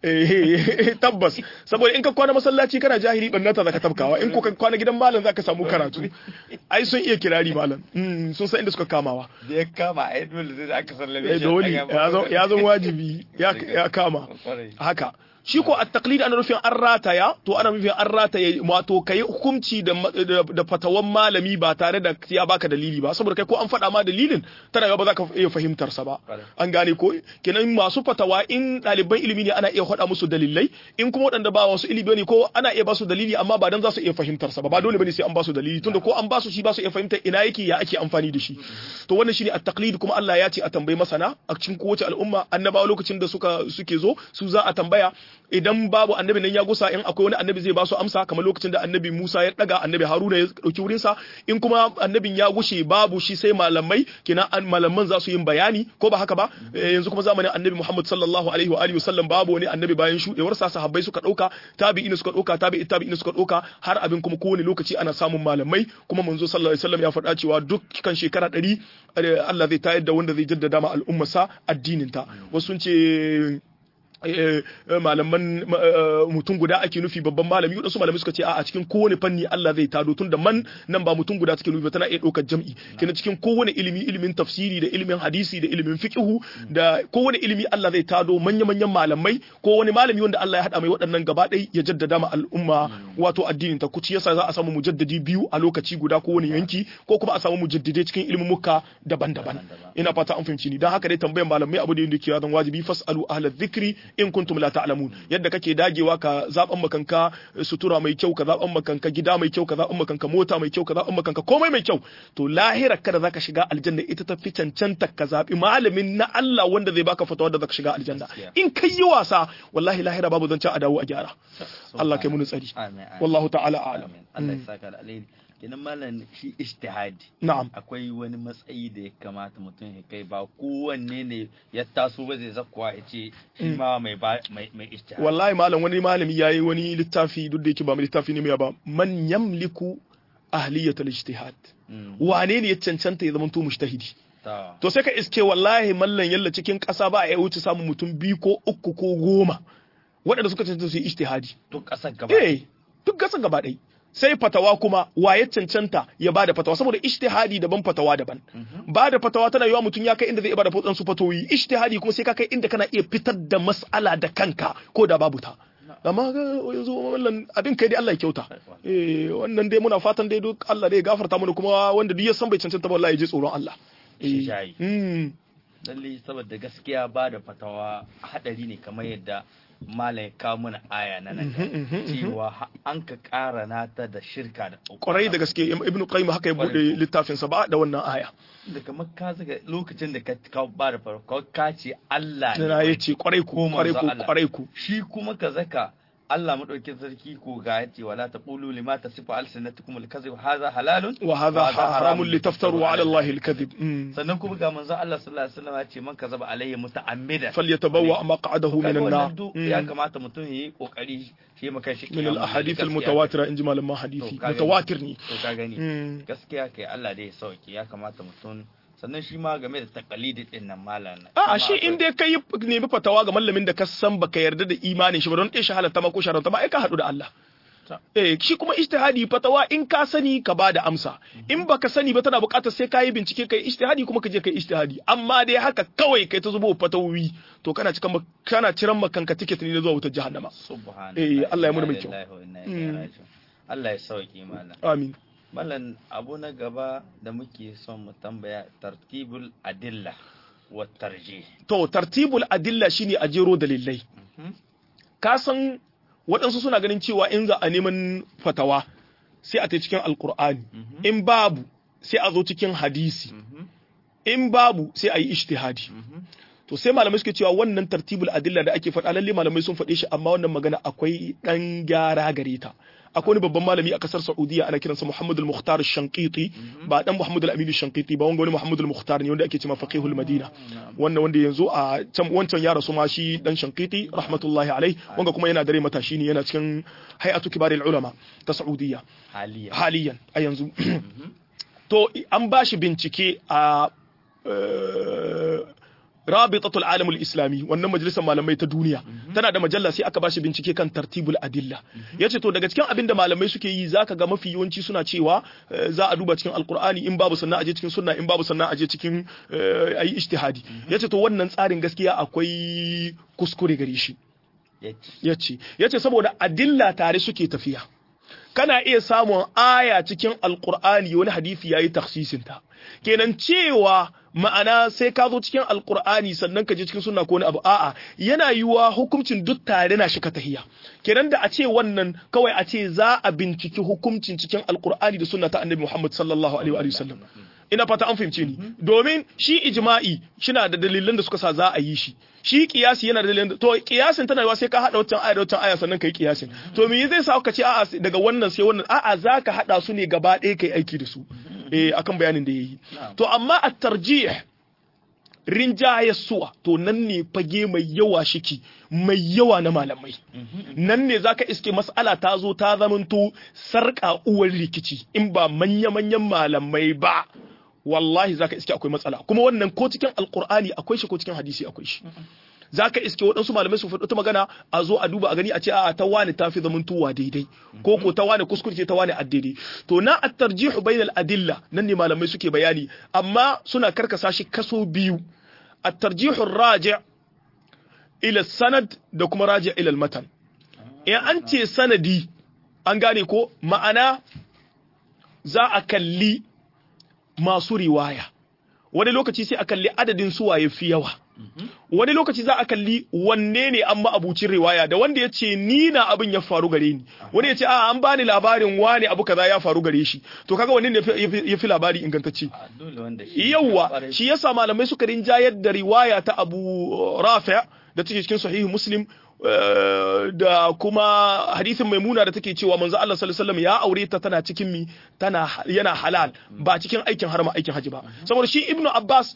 eh tabbas saboda in ka kwana masallaci kana jahili bannata zaka tabkawa in ko ka kwana gidan malam zaka samu karatu ai sun iya kirari malam Mm, sun san inda suka kamawa Da ya kama a yi dole sai da aka sallame eh shi. dole ya zo ya zo wajibi ya ya kama Kwarai. haka shi ko at-taqlid ana nufin an rataya to ana nufin an rataya wato kai hukunci da ma- da da fatawan malami ba tare da ya baka dalili ba saboda kai ko an faɗa ma dalilin tana ga ba za ka iya fahimtar sa ba Kwarai. an gane ko kenan masu fatawa in ɗaliban ilimi ne ana iya faɗa musu dalilai in kuma waɗanda ba wasu ilimi ne ko ana iya ba su dalili amma ba dan za su iya fahimtar sa ba ba dole bane sai an ba su dalili tunda ko an ba su shi ba su iya fahimtar ina yake ya ake amfani da shi to wannan shine at-taqlid kuma Allah ya ce a tambayi masana a cikin kowace al'umma annabawa lokacin da suka suke zo su za a tambaya idan babu annabi nan ya gusa in akwai wani annabi zai ba su amsa kamar lokacin da annabi Musa ya daga annabi Haruna ya dauki wurin sa in kuma annabin ya gushe babu shi sai malamai kina an malaman za su yin bayani ko ba haka ba Eh, yanzu kuma zamanin annabi Muhammad sallallahu alaihi wa alihi wasallam babu wani annabi bayan shudewar sa sahabbai suka dauka tabi'ina suka dauka tabi'i tabi'ina suka dauka har abin kuma kowane lokaci ana samun malamai kuma manzo sallallahu alaihi wasallam ya faɗa cewa dukkan shekara ɗari eh, Allah zai tayar da wanda zai jaddada ma al'ummarsa addinin ta wasu sun ce eh, eh, malaman ma- eh, mutum guda ake nufi babban malami wadansu malamai suka ce a cikin kowane fanni Allah zai tado tun da man nan ba mutum guda take nufi ba tana iya ɗaukar jam'i kina cikin kowane ilimi ilimin tafsiri da ilimin hadisi da ilimin fiqhu da kowane ilimi Allah zai tado manya manyan malamai ko wani malami wanda Allah ya hada mai waɗannan gaba ɗaya ya jaddada ma al'umma wato addinin ta kuci yasa za a samu mujaddadi biyu a lokaci guda ko wani yanki ko kuma a samu mujaddidai cikin ilmumuka daban-daban ina fata an fahimci ni dan haka dai tambayan malamai abu da yake zan wajibi fasalu ahla dhikri in kuntum la ta'lamun yadda kake dagewa ka zaban makanka sutura mai kyau ka zaban makanka gida mai kyau ka zaban makanka mota mai kyau ka zaban makanka komai mai kyau to lahira kada zaka shiga aljanna ita ta fi cancanta ka zabi malamin na Allah wanda zai baka fatawa da zaka shiga aljanna in kai yi wasa wallahi lahira babu zancen a dawo a gyara Allah kai mun tsari Amin. amin. wallahu ta'ala a'lam Amin. Allah ya saka da alheri. Kenan malam shi ijtihadi. na'am akwai wani matsayi da ya kamata mutum ya kai ba kowanne ne ya taso ba zai zakkuwa ya ce shi ma mai ba mai mai ijtihadi wallahi malam wani malami yayi wani littafi duk da yake ba mai littafi ne mai ba man yamliku ahliyatul ijtihad Mm. wane ne ya cancanta ya zamanto mujtahidi Ta. to sai ka iske wallahi mallan yalla cikin ƙasa ba a iya wuce samun mutum biyu ko uku ko goma waɗanda suka cancanta su yi ijtihadi to kasar gaba eh duk gasa gaba ɗaya sai fatawa kuma wa ya cancanta ya bada fatawa saboda ijtihadi daban fatawa daban ba da fatawa tana yiwa mutum ya kai inda zai iya bada su fatoyi ijtihadi kuma sai ka kai inda kana iya fitar da mas'ala da kanka ko da babu ta amma ga yanzu wannan abin kai dai Allah ya kyauta eh wannan dai muna fatan dai duk Allah dai ya gafarta mana kuma wanda duk ya san bai cancanta ba wallahi ya ji tsoron Allah Shi eh shayi. mm lalle saboda gaskiya ba da fatawa hadari ne kamar yadda malam ya kawo mana aya na nan cewa ha- an ka ƙara nata da shirka da kwarai da gaske ibnu qayyim haka ya bude Kwarai. littafin sa ba da wannan aya da kamar ka zaga lokacin da ka ka ba da farko ka ce Allah ne na wai. yace kwarai ku Ko kwarai manzo ku Allah. kwarai ku shi kuma ka zaka Allah madaukin sarki ko ga yace wala taqulu lima tasifu alsinatukum alkazib hadha halalun wa hadha haramun litaftaru ala Allah alkadhib sannan kuma ga manzo Allah sallallahu alaihi wasallam ya ce man kazaba alayhi muta'ammida falyatabawwa maq'adahu min kaga an-nar wannan duk ya kamata mutum yayi kokari shi maka shi min al-ahadith al-mutawatira inji malaman hadisi To, ka gani. mutawatir ne to ka gani Mm. gaskiya kai Allah dai ya sauke ya kamata mutum sannan shi ma game da taqalidi din nan malam a shi in dai kai nemi fatawa ga mallamin da ka san baka yarda da imanin shi ba don ɗaya shi halatta ma ko sharanta ma ai ka haɗu da Allah eh shi kuma ijtihadi fatawa in ka sani ka bada amsa in baka sani ba tana buƙatar sai ka yi bincike kai ijtihadi kuma ka je kai ijtihadi amma dai haka kawai kai ta zubo fatawoyi to kana cikan kana ciran makanka ticket ne zuwa wutar jahannama subhanallah Eh, Allah ya muna mai kyau. Inna lillahi wa inna ilaihi raji'un. Allah ya sauke mana amin Malam abu na gaba da muke son mu tambaya tartibul adilla wa tarjih. to tartibul adilla shine a jero dalilai ka san waɗansu suna ganin cewa in za a neman fatawa sai a ta cikin alkur'ani in babu sai a zo cikin hadisi in babu sai a yi ijtihadi to sai malamai suke cewa wannan tartibul adilla da ake faɗa lalle malamai sun faɗe shi amma wannan magana akwai ɗan gyara gare ta akwai wani babban malami a kasar Saudiya ana kiransa Muhammad al-Mukhtar al-Shanqiti ba dan Muhammad al-Amin al-Shanqiti ba wanga wani Muhammad al-Mukhtar ne wanda ake cewa faqihul Madina wannan wanda yanzu a can wancan ya rasu ma shi dan Shanqiti rahmatullahi alai wanga kuma yana dare matashi ne yana cikin hay'atu kibaril ulama ta Saudiya Haliya. haliyan a yanzu to an ba shi bincike a eh, rabitatul alamul islami wannan majalisar malamai ta duniya tana da majalla sai aka ba shi bincike kan tartibul adilla yace to daga cikin abin da malamai suke yi zaka ga mafi yawanci suna cewa eh, za a duba cikin alkur'ani in babu sannan aje cikin sunna in babu sannan aje cikin eh, ayi ijtihadi yace to wannan tsarin gaskiya akwai kuskure gare shi Yace. yace yace saboda adilla tare suke tafiya kana iya samun aya cikin alkur'ani wani hadisi yayi takhsisin ta kenan cewa ma'ana sai ka zo cikin alkur'ani sannan ka je cikin sunna ko wani abu a'a yana yiwa hukuncin duk tare na shi ka tahiya kenan da a ce wannan kawai a ce za a binciki hukuncin cikin alkur'ani da sunna ta annabi Muhammad sallallahu alaihi wa sallam ina fata an fahimce ni domin shi ijma'i shina da dalilan da suka sa za a yi shi shi kiyasi yana da dalilan da- to kiyasin tana yiwa sai ka hada wancan aya da wancan aya sannan kai kiyasin to me zai sa ka ce a'a daga wannan sai wannan a'a zaka hada su ne gaba ɗaya kai aiki da su eh akan bayanin da yayi to amma at-tarjih rinjaye suwa to nan ne fage mai yawa shiki mai yawa na malamai nan ne zaka iske mas'ala ta zo ta zamanto sarƙa uwar rikici in ba manya-manyan malamai ba wallahi zaka iske akwai matsala kuma wannan ko cikin alkur'ani akwai shi ko cikin hadisi akwai shi zaka iske waɗansu malamai su faɗi ta magana a zo a duba a gani a ce a'a ta wani ta fi zamantowa daidai ko ko ta wani kuskure ce ta wani addini to na at-tarjihu bainal adilla nan ne malamai suke bayani amma suna karkasa shi kaso biyu at-tarjihu raji' ila sanad da kuma raji' ila al-matan in an ce sanadi an gane ko ma'ana za a kalli masu riwaya wani lokaci sai a kalli adadin suwaye fi yawa wani lokaci za a kalli wanne ne an ma'abucin riwaya da wanda ya ce ni na abin ya faru gare ni wani ya ce a an bani labarin wane abu kaza ya faru gare shi to kaga wanne ne ya fi labari ingantacce A dole wanda shi. yawwa Kwarai. shi yasa malamai suka rinjayar da riwaya ta Abu Rafi da take cikin sahihu Muslim eh, da kuma hadisin Maimuna da take cewa manzo Allah sallallahu alaihi wasallam ya aure ta tana cikin mi tana yana halal ba cikin aikin harma aikin haji ba saboda shi Ibn Abbas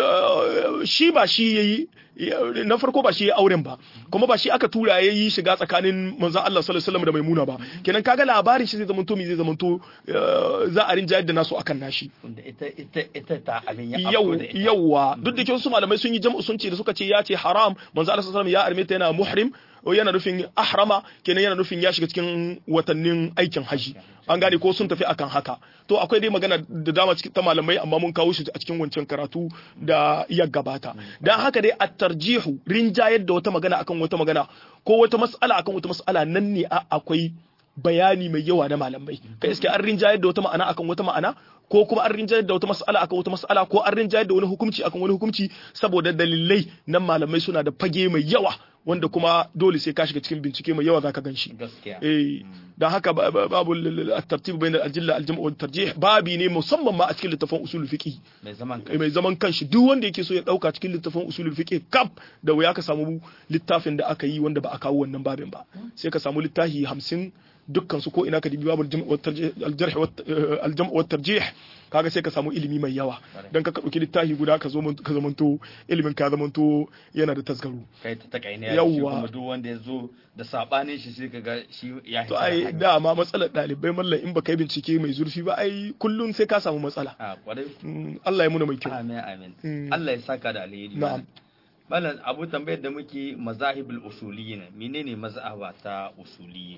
eh, shi ba shi yayi na farko ba shi ya auren ba kuma ba shi aka tura ya yi shiga tsakanin manzon Allah sallallahu alaihi wasallam da Maimuna ba kenan kaga labarin shi zai zamanto mi zai zamanto eh, za a rinjayar da nasu akan nashi Wanda ita ita ita ta abin ya yau afko da ita. yauwa duk da kyau su malamai sun yi jam'u sun ce da suka ce ya ce haram manzo Allah sallallahu alaihi wasallam ya arme ta yana muhrim yana nufin ahrama kenan yana nufin ya shiga cikin watannin aikin haji an gane ko sun tafi akan haka to akwai dai magana da dama cikin ta malamai amma mun kawo shi a cikin wancan karatu da ya gabata dan haka dai at-tarjihu rinjayar da wata magana akan wata magana ko wata mas'ala akan wata mas'ala nan ne a- akwai bayani mai yawa na malamai kai iske an rinjayar da wata ma'ana akan wata ma'ana ko kuma an rinjayar da wata mas'ala akan wata mas'ala ko an rinjayar da wani hukunci akan wani hukunci saboda dalilai nan malamai suna da fage mai yawa wanda kuma dole sai ka shiga cikin bincike mai yawa zaka ganshi Gaskiya. eh dan haka ba- ba- babu at-tartib bayna al-ajilla al-jam' wa tarjih babi ne musamman ma a cikin littafin usul fiqh Mai zaman kai. mai zaman kanshi duk wanda yake so ya dauka cikin littafin usulul fiqh kaf da wuya ka samu littafin da aka yi wanda ba a kawo wannan babin ba sai ka samu littafi 50 dukkan su ko ina ka dibi babul jam' wa tarjih al-jarh wa al-jam' wa tarjih kaga sai ka samu ilimi mai yawa dan ka dauki littafi guda ka zo ka zamanto ilimin ka zamanto yana da tasgaro Kai ta ta kai ne Yawwa. shi kuma duk wanda ya zo da sabanin shi sai kaga shi ya to ai dama matsalar dalibai mallan in baka yi bincike mai zurfi ba ai kullun sai ka samu matsala a kwarai Mm, Allah ya muna mai kyau amin amin Mm. Allah ya saka da alheri Na'am. Malam abu tambayar da muke mazahibul usuliyyin menene mazhaba ta usuliyyin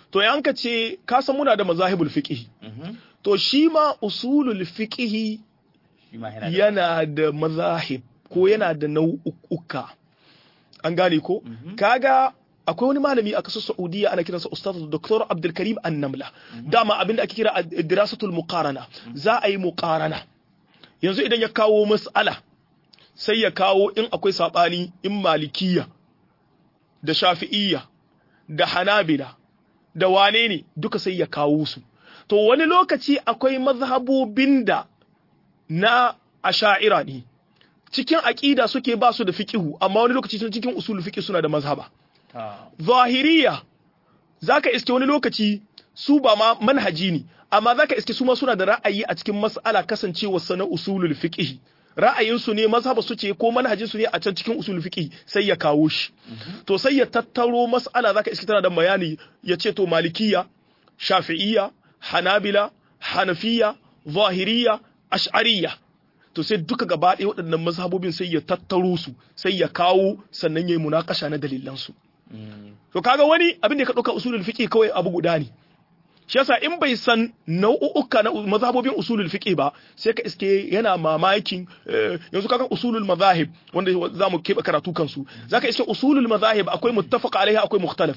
to yan ka ce ka san muna da mazahibul fiqh Mhm. to shi ma usulul fiqh shi ma yana da yana da mazahib ko yana da nau'uka an gane ko kaga akwai wani malami a kasar Saudiya ana kiransa Ustaz Dr. Abdul Karim An-Namla dama abinda ake kira dirasatul muqarana za a yi muqarana yanzu idan ya kawo mas'ala sai ya kawo in akwai sabani in malikiya da shafi'iyya da hanabila da wane ne duka sai ya kawo su to wani lokaci akwai mazhabobin da na asha'ira ne cikin aƙida suke ba su da fiqihu amma wani lokaci sun cikin usul fiqh suna da mazhaba ta zahiriya zaka iske wani lokaci su ba ma manhaji ne amma zaka iske su ma suna da ra'ayi a cikin mas'ala kasancewa sana usulul fiqh ra'ayinsu ne mazhaba su ce ko manhajin su ne a can cikin usulul fiqh sai ya kawo shi to sai ya tattaro mas'ala zaka iske tana da bayani ya ce to malikiya shafi'iyya hanabila hanafiya zahiriya ash'ariyya to sai duka gaba ɗaya waɗannan mazhabobin sai ya tattaro su sai ya kawo sannan ya yi munakasha na dalilansu Mm. to kaga wani abin da ka ɗauka usulul fiqh kawai abu guda ne shi yasa in bai san nau'uka na mazhabobin usulul fiqh ba sai ka iske yana mamakin eh, yanzu kaga usulul mazahib wanda za mu keɓe karatu kansu zaka iske usulul mazahib akwai muttafaq alaihi akwai mukhtalaf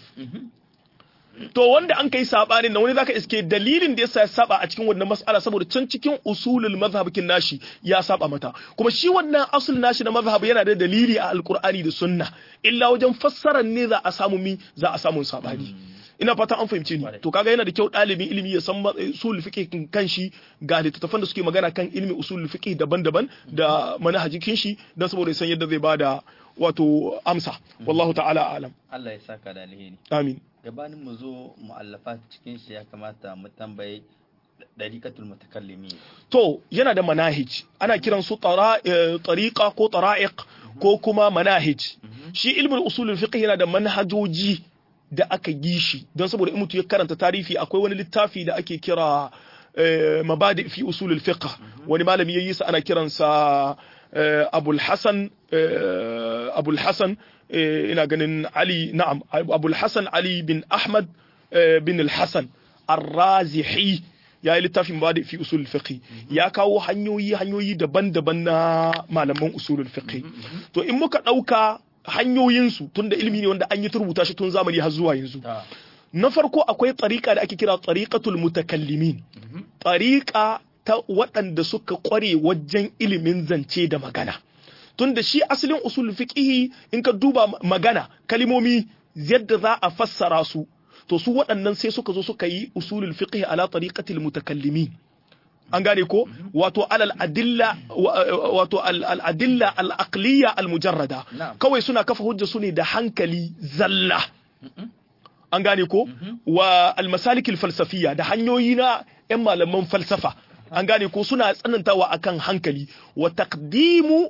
to wanda an kai sabanin nan wani zaka iske dalilin da yasa ya saba a cikin wannan mas'ala saboda can cikin usulul mazhabikin nashi ya saba mata kuma shi wannan asul nashi na mazhab yana da dalili a alqur'ani da sunna illa wajen fassarar ne za a samu mi za a samu sabani ina fata an fahimce ni to kaga yana da kyau ɗalibin ilimi ya san ma- usul fiqh kan shi ga littattafan da suke magana kan ilmi usul fiqh daban-daban da manhajikin shi dan saboda ya san yadda zai bada wato amsa wallahu ta'ala alam Allah ya saka da alheri amin gabanin mu zo mu'allafa cikin shi ya kamata mu tambaye dariqatul mutakallimin to yana da manahij ana kiran su tara- eh, tariqa ko tara'iq ko kuma manahij shi ilmin usulul fiqh yana da manhajoji da aka yi shi don saboda in mutum ya karanta tarihi akwai wani littafi da ake kira eh, mabadi fi usulul fiqh wani malami yayi sa ana kiransa eh, abul hasan eh, abul hasan eh, ina ganin ali na'am abul hasan ali bin ahmad eh, bin al-hasan ar-razihi ya yi littafin ba da fi usulul fiqh ya kawo hanyoyi hanyoyi daban-daban na malaman usulul fiqh to in muka dauka hanyoyin su tunda ilimi ne wanda an yi turbuta shi tun zamani har zuwa yanzu ta na farko akwai tsarika da ake kira tsarikatul mutakallimin tsarika ta waɗanda suka ƙware wajen ilimin zance da magana tunda shi asalin usul fiqhi in ka duba magana kalimomi yadda za a fassara su to su waɗannan sai suka zo suka yi usulul fiqhi ala tariqatil mutakallimin an gane ko wato alal adilla wa- wato al al adilla al aqliya al mujarrada Na'am. kawai suna kafa hujja su ne da hankali zalla an gane ko wa almasalikil falsafiya da hanyoyi na 'yan malaman falsafa an gane ko suna tsanantawa akan hankali wa taqdimu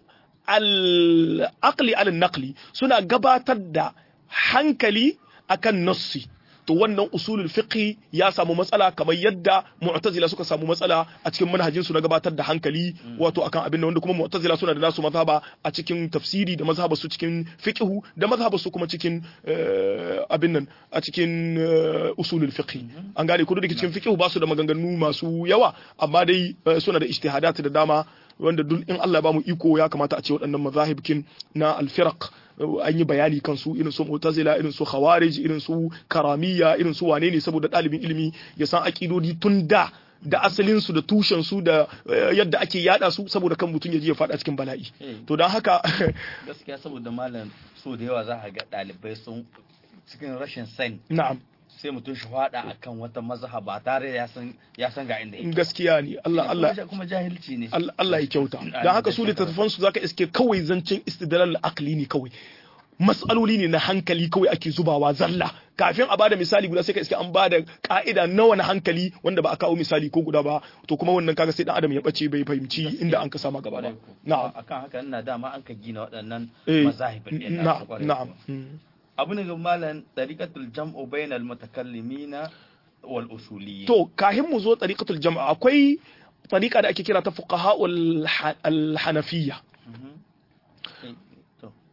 al-aqli ala naqli suna gabatar da hankali akan nassi to wannan usulul fiqh ya samu matsala kamar yadda mu'tazila suka samu matsala a cikin manhajin su na gabatar da hankali wato akan abin da wanda kuma mu'tazila suna da nasu mazhaba a cikin tafsiri da mazhabar su cikin fiqhu da mazhabar su kuma cikin eh, abin nan a cikin eh, usulul fiqh an gane ko da cikin fiqhu ba su da maganganu masu yawa amma dai eh, suna da ijtihadat da dama wanda duk in Allah ya bamu iko ya kamata a ce waɗannan mazahibkin na alfiraq an yi bayani kan su irin su mu'tazila irin su khawarij irin su karamiyya irin su wane ne saboda ɗalibin ilimi ya san akidodi tun da da asalin su da tushen su da eh, yadda ake yada su saboda kan mutum ya je ya faɗa cikin bala'i Eh. to don haka gaskiya saboda malam so da yawa za a ga ɗalibai sun cikin rashin sani na'am sai mutum shi faɗa akan wata mazhaba ba tare da ya san ya san ga inda yake gaskiya ne Allah Allah Kuma- kuma jahilci ne Allah Allah ya kyauta don haka su littattafan su zaka iske kawai zancen istidlal aqli ne kawai mas'aloli ne na hankali kawai ake zubawa zalla kafin a bada misali guda sai ka iske an bada ka'ida nawa na hankali wanda ba a kawo misali ko guda ba to kuma wannan kaga sai dan adam ya bace bai fahimci inda an ka sama gaba ba Kwarai ko. na'am akan haka ina dama an ka gina waɗannan eh mazahibin ɗin nasu na'am kwarai na'am ko. mm. abu ne ga malam tariqatul jam'u bainal mutakallimina wal usuliyyin to kahin mu zo tariqatul jam'a akwai tariqa da ake kira ta fuqaha al hanafiyya Mhm. Eh, to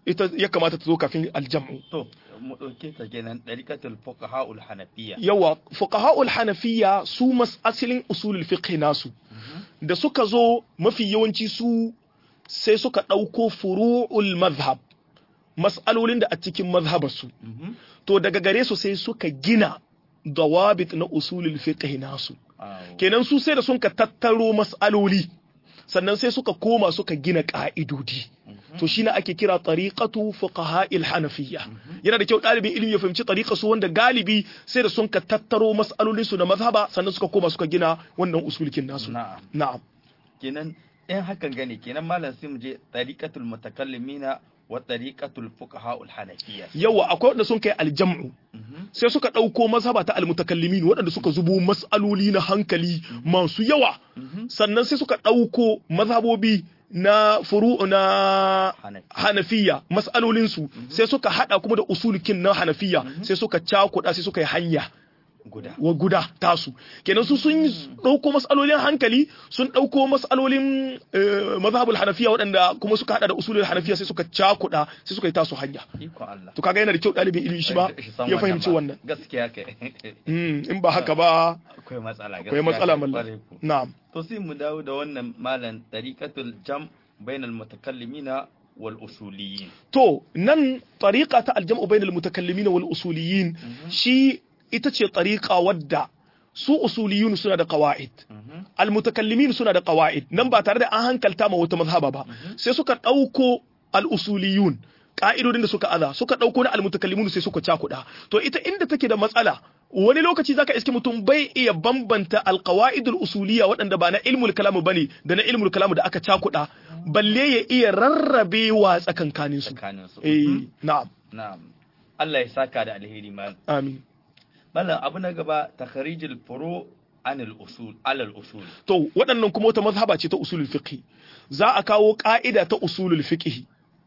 ita ya kamata ta zo kafin aljam'u to mu ɗauke ta kenan ɗariƙatul fuqaha'ul hanafiyya yawa fuqaha'ul hanafiyya su mas asalin usulul fiqh nasu da suka zo mafi yawanci su sai suka ɗauko furu'ul mazhab mas'alolin da a cikin mazhabarsu Mhm. to daga gare su sai suka gina dawabit na usulul fiqh nasu Awo. kenan su sai da sun ka tattaro mas'aloli sannan sai suka koma suka gina ka'idodi to shi ne ake kira tariqatu fuqaha'il hanafiyya yana da kyau ɗalibin ilimi ya fahimci tariqa su wanda galibi sai da sun ka tattaro mas'alolin su na mazhaba sannan suka koma suka gina wannan usulkin nasu na'am na'am kenan in hakan gane kenan malam sai mu je ɗariƙatul mutakallimina wa ɗariƙatul fuqaha'ul hanafiyya yawa akwai wanda sun kai aljam'u Mhm. sai suka ɗauko mazhaba ta almutakallimin waɗanda suka zubo mas'aloli na hankali masu yawa Mhm. sannan sai suka ɗauko mazhabobi na furu'u na Hanafi. hanafiya mas'alolinsu sai suka haɗa kuma da usulikin na hanafiya sai suka cakuɗa sai suka yi hanya guda wa guda tasu kenan su sun ɗauko mas'alolin hankali sun ɗauko mas'alolin eh, mazhabul hanafiya waɗanda kuma suka haɗa da usulul hanafiya sai suka cakuɗa sai suka yi tasu hanya iko Allah to kaga yana da kyau ɗalibin ilimi shi ba Shi san ya fahimci ba. wannan gaskiya kai Mm, in ba haka ba akwai matsala akwai matsala kai, mallam kwarai ko. na'am to sai mu dawo da wannan malam ɗariƙatul jam bainal mutakallimina wal usuliyin to nan tariqa ta aljam'u bainal mutakallimin wal usuliyin shi ita ce tariqa wadda su usuliyun suna da qawaid Mhm. al mutakallimin suna da qawaid nan ba tare da an hankalta ma wata mazhaba ba sai suka dauko al usuliyun ka'idodin da suka aza suka dauko na al mutakallimun sai suka cakuda to ita inda take da matsala wani lokaci zaka iske mutum bai iya bambanta al qawaidul usuliyya waɗanda ba na ilmul kalam bane da na ilmul kalam da aka cakuda balle ya iya rarrabewa tsakankanin su tsakanin su eh Mhm. na'am na'am Allah ya saka da alheri malam amin malam abu na gaba takharijul furu anil usul alal usul to waɗannan kuma wata mazhaba ce ta usulul fiqh za a kawo ka'ida ta usulul fiqh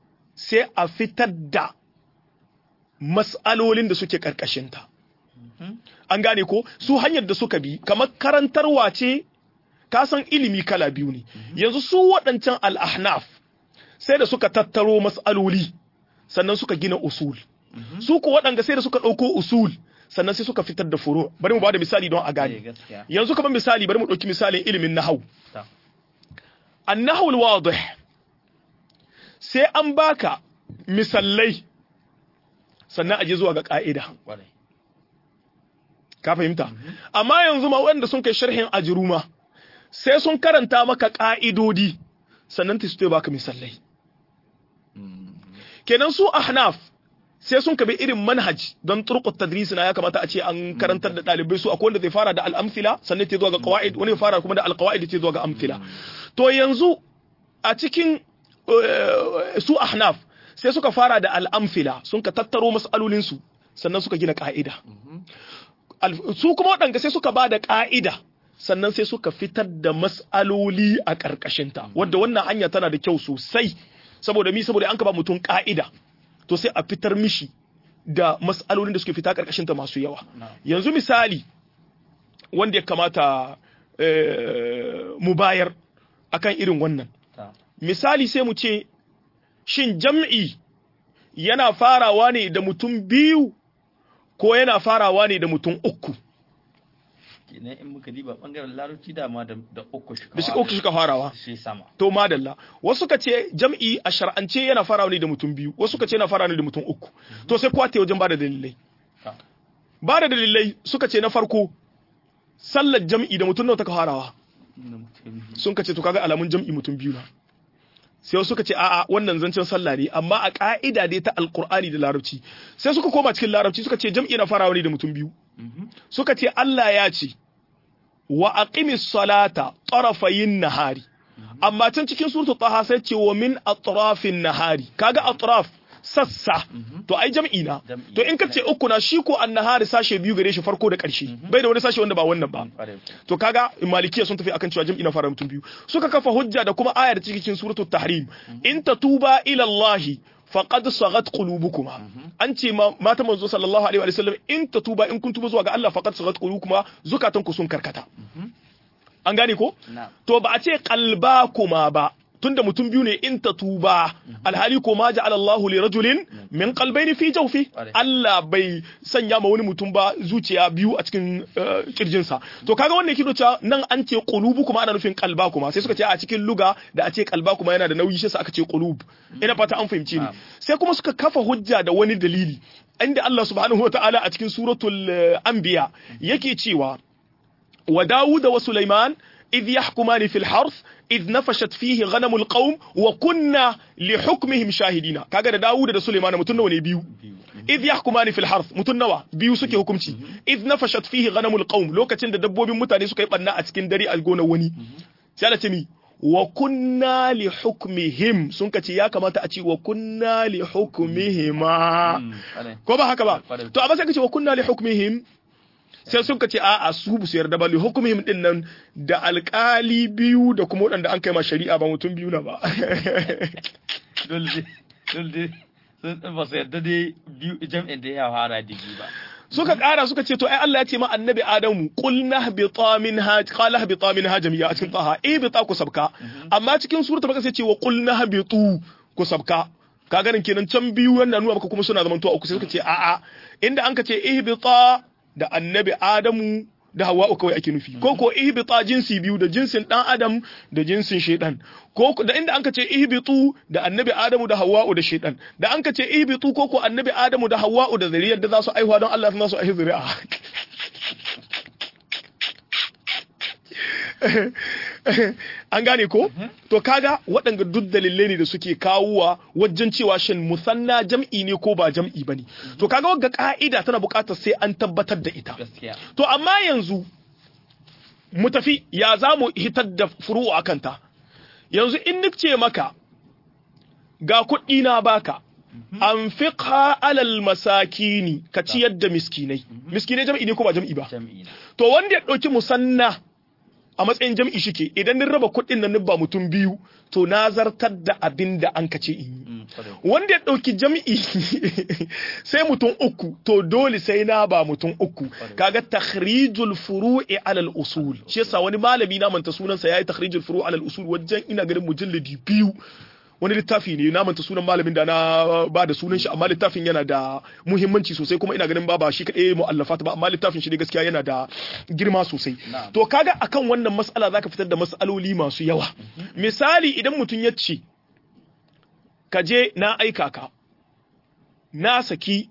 sai a fitar da mas'alolin da suke karkashin ta Mhm. an gane ko su hanyar da suka bi kamar karantarwa ce ka san ilimi kala biyu ne yanzu su waɗancan al-ahnaf sai da suka tattaro mas'aloli sannan suka gina usul su ko waɗanda sai da suka ɗauko usul sannan sai suka fitar da furu bari mu ba da misali don a Eh, gane gaskiya yanzu kamar misali bari mu ɗauki misalin ilimin nahau ta النحو الواضح sai an baka misallai sannan aje zuwa ga ka'ida kwarai ka fahimta amma yanzu ma wanda sun kai sharhin ajruma sai sun karanta maka ka'idodi sannan ta su baka misallai kenan su ahnaf sai sun kabi irin manhaj don turqut tadris na ya kamata a ce an karantar da dalibai su akwai wanda zai fara da al-amthila sannan ta zuwa ga qawaid wani ya fara kuma da al-qawaid ta zuwa ga amthila to yanzu a cikin eh, su ahnaf sai suka fara da al-amthila sun ka tattaro mas'alolin su sannan suka gina ka'ida Al- su kuma waɗanda sai suka ba da ka'ida sannan sai suka fitar da mas'aloli a ƙarƙashinta wadda wannan hanya tana da kyau sosai saboda mi saboda an ka ba mutum ka'ida to sai a fitar mishi da mas'alolin da suke fita ƙarƙashinta masu yawa Na'am. yanzu misali wanda ya kamata eh, mu bayar akan irin wannan ta misali sai mu ce shin jam'i yana farawa ne da mutum biyu ko yana farawa ne da mutum uku kenan in muka diba bangaren larabci dama da da uku shi da shi uku suka farawa shi sama to madalla wasu suka ce jam'i a shar'ance yana farawa ne da mutum biyu wasu suka ce yana farawa ne da mutum uku to sai kwate wajen bada dalilai ta ba da dalilai suka ce na farko sallar jam'i da mutum nawa ta farawa inda mutum sun ka ce to kaga alamun jam'i mutum biyu na sai wasu suka ce a'a wannan zancen sallah ne amma a ka'ida dai ta alqur'ani da larabci sai suka koma cikin larabci suka ce jam'i na farawa ne da mutum biyu suka ce Allah ya ce wa aqimis salata tarafayin nahari amma can cikin suratul taha sai ce wa min atrafin nahari kaga atraf sassa to ai jam'i na Jam'i. to in ka ce uku na shi ko annahari sashe biyu gare shi farko da ƙarshe bai da wani sashe wanda ba wannan ba kwarai to kaga malikiya sun tafi akan cewa jam'i na fara mutum biyu suka kafa hujja da kuma ayar cikin suratul tahrim in tatuba ila Allah faqad sagat qulubukuma an ce ma mata manzo sallallahu alaihi wa sallam in tatuba in kun tuba zuwa ga Allah faqad sagat qulubukuma zukatan ku sun karkata an gane ko na to ba a ce qalbakuma ba tunda mutum biyu ne in tatuba alhali ko ma ja'ala Allahu li rajulin min qalbayni fi jawfi Allah bai sanya ma wani mutum ba zuciya biyu a cikin kirjinsa to kaga wannan yake cewa nan an ce qulubu kuma ana nufin qalba kuma sai suka ce a cikin luga da a ce qalba kuma yana da nauyi shi aka ce qulub ina fata an fahimci ni sai kuma suka kafa hujja da wani dalili inda Allah subhanahu wataala a cikin suratul anbiya yake cewa wa Dawud wa Sulaiman إذ يحكمان في الحرث إذ نفشت فيه غنم القوم وكنا لحكمهم شاهدين كاغا da Dawud da Sulaiman mutun nawa ne biyu إذ يحكمان في الحرث mutun nawa biyu suke hukunci إذ نفشت فيه غنم القوم lokacin da dabbobin mutane suka yi banna a cikin dare a gonar wani sai Allah ce mi wa kunna li hukmihim sun kace ya kamata a ce wa kunna li hukmihima ko ba haka ba to amma sai kace wa kunna li hukmihim sai sun ce a'a su bu su yarda ba li hukumihim din nan da alkali biyu da kuma waɗanda an kai ma shari'a ba mutum biyu na ba dole dole sun ba su yarda dai biyu jam'in da ya fara digi ba suka ƙara suka ce to ai Allah ya ce ma annabi Adamu qul nahbita minha qala nahbita minha jami'a a cikin taha eh bita ku sabka amma cikin suratul baqara sai ce wa qul nahbitu ku sabka ka ganin kenan can biyu wannan nuna maka kuma suna zamantowa uku sai suka ce a'a inda an ka ce ihbita da annabi Adamu da Hawwa'u kawai ake nufi ko ko ihbita jinsi biyu da jinsin dan Adam da jinsin shaidan ko da inda anka ce ihbitu da annabi Adamu da Hawwa'u da shaidan da anka ce ihbitu ko ko annabi Adamu da Hawwa'u da zuriyar da za su aihuwa don Allah za su aihu zuri'a an gane ko to kaga waɗanda duk dalilai ne da suke kawowa wajen cewa shin musanna jam'i ne ko ba jam'i bane to kaga wagga ka'ida tana buƙatar sai an tabbatar da ita to amma yanzu mu tafi ya za mu hitar da furu'u akan ta yanzu in nifce maka ga kuɗi na baka an fiqha alal masakini ka ciyar da miskinai miskinai jam'i ne ko ba jam'i ba to wanda ya ɗauki musanna a matsayin jam'i shike idan nin raba kuɗin nan ba mutum biyu to na zartar da abin da an kace in yi wanda ya ɗauki jam'i sai mutum uku to dole sai na ba mutum uku kaga takhrijul furu'i alal usul shi yasa wani malami na manta sunansa yayi takhrijul furu'i alal usul wajen ina ganin mujalladi biyu wani littafi ne na manta sunan malamin da na ba da sunan shi amma littafin yana da muhimmanci sosai kuma ina ganin ba ba shi kadai mu'allafa ba amma littafin shi ne gaskiya yana da girma sosai to kaga akan wannan mas'ala zaka fitar da mas'aloli masu yawa misali idan mutum ya ce ka je na aika ka na saki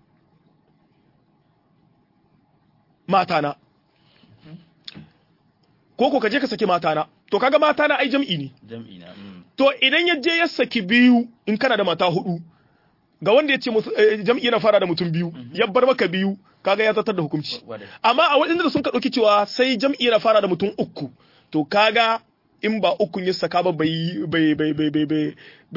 matana ko ko ka je ka saki matana to kaga matana ai jam'i ne jam'i na to idan ya je ya saki biyu in kana da mata hudu ga wanda ya ce jam'i yana fara da mutum biyu ya bar maka biyu kaga ya zartar da hukunci amma a waɗanda sun ka ɗauki cewa sai jam'i yana fara da mutum uku to kaga in ba ukun ya saka ba bai bai bai bai bai bai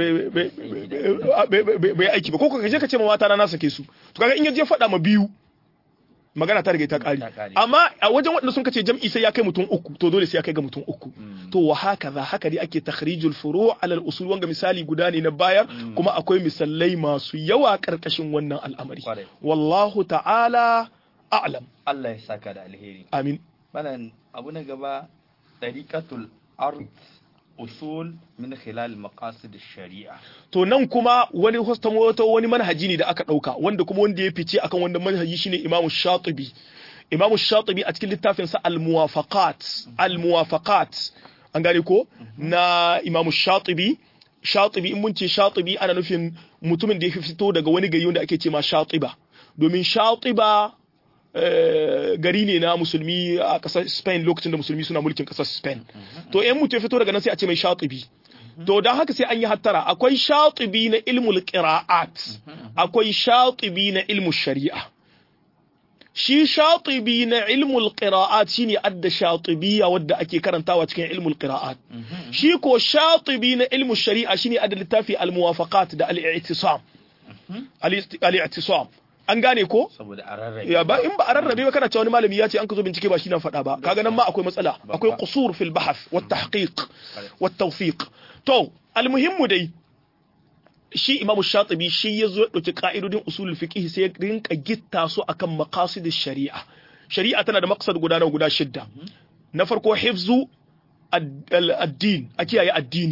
bai bai aiki ba ko ka je ka ce ma mata na sake su to kaga in ya je faɗa ma biyu magana ta riga ta kare amma a wajen waɗanda sun kace jam'i sai ya kai mutum uku to dole sai ya kai ga mutum uku to wa haka za haka dai ake takhrijul furu' ala al-usul wanga misali guda ne na bayar kuma akwai misalai masu yawa karkashin wannan al'amari wallahu ta'ala a'lam Allah ya saka da alheri amin malan abu na gaba tariqatul ard usul min khilal maqasid sharia to nan kuma wani wato wani manhaji ne da aka dauka wanda kuma wanda ya fice akan wanda manhaji shine Imam Shatibi Imam Shatibi a cikin littafin sa Al-Muwafaqat Al-Muwafaqat an gane ko na Imam Shatibi Shatibi in mun ce Shatibi ana nufin mutumin da ya fito daga wani gari wanda ake ce ma Shatiba domin Shatiba gari ne na musulmi a ƙasar Spain lokacin da musulmi suna mulkin ƙasar Spain. To ‘yan mutu ya fito daga nan sai a ce mai shatibi. To don haka sai an yi hattara akwai shatibi na ilmul qira'at akwai shatibi na ilmul shari'a. Shi shatibi na ilmul qira'at shine adda shatibiyya wadda ake karantawa cikin ilmul qira'at. Shi ko shatibi na ilmul shari'a shine adda littafi al-muwafaqat da al-i'tisam. Al-i'tisam. an gane ko saboda a rarrabe ya ba in ba a rarrabe ba kana cewa wani malami ya ce an ka zo bincike ba shi na faɗa ba kaga nan ma akwai matsala akwai qusur fil bahth wat tahqiq wat tawfiq to almuhimmu dai shi imamu shatibi shi ya zo dauki ka'idodin usulul fiqh sai ya rinka gitta su akan maqasid shari'a shari'a tana da maqsad guda na guda shidda na farko hifzu ad-din a kiyaye addini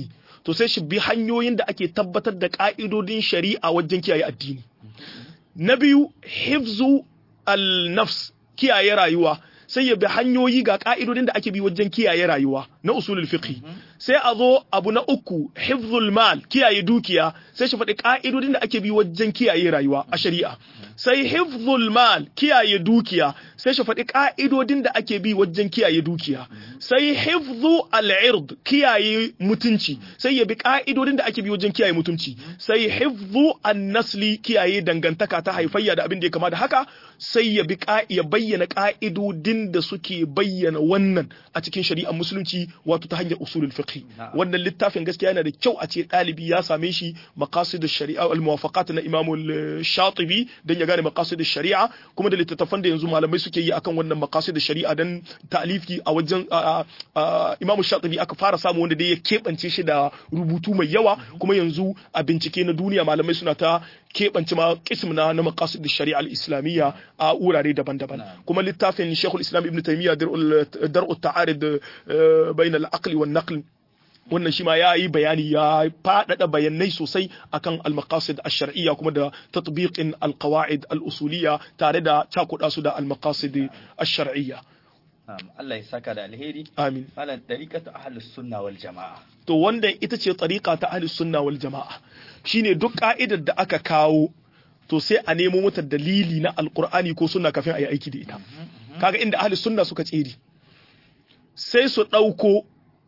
to sai shi bi hanyoyin da ake tabbatar da ka'idodin shari'a wajen kiyaye addini na biyu hifzu al-nafs kiyaye rayuwa sai ya bi hanyoyi ga ka'idodin da ake bi wajen kiyaye rayuwa na usulul fiqh sai a zo abu na uku hifzul mal kiyaye dukiya sai shi faɗi ka'idodin da ake bi wajen kiyaye rayuwa a shari'a sai hifzul mal kiyaye dukiya sai shi faɗi ka'idodin da ake bi wajen kiyaye dukiya sai hifzu al-ird kiyaye mutunci sai ya bi ka'idodin da ake bi wajen kiyaye mutunci sai hifzu an-nasli kiyaye dangantaka ta haifayya da abin da ya kama da haka sai ya bi ya bayyana ka'idodin da suke bayyana wannan a cikin shari'ar musulunci wato ta hanyar usulul fiqh wannan littafin gaskiya yana da kyau a ce ɗalibi ya same shi maqasid shari'a al muwafaqat na imam shatibi dan ya gane maqasid shari'a kuma da littattafan da yanzu malamai suke yi akan wannan maqasid shari'a dan ta'lifi a wajen imam shatibi aka fara samu wanda dai ya keɓance shi da rubutu mai yawa kuma yanzu a bincike na duniya malamai suna ta keɓance ma kism na na maqasid shari'a al-islamiyya a wurare daban-daban kuma littafin Sheikhul Islam Ibn Taymiyyah dar'u ta'arid bain al-aqli wan naql wannan shi ma ya yi bayani ya faɗaɗa bayanai sosai akan al-maqasid ash-shar'iyya kuma da tatbiqin al-qawaid al-usuliyya tare da cakuɗa su da al-maqasid ash-shar'iyya Allah ya saka da alheri amin malam tariqatu ahlus sunna wal jamaa to wanda ita ce tariqa ta ahlus sunna wal jamaa shine duk ka'idar da aka kawo to sai a nemo mata dalili na alqur'ani ko sunna kafin a yi aiki da ita kaga inda ahlus sunna suka tsere sai su ɗauko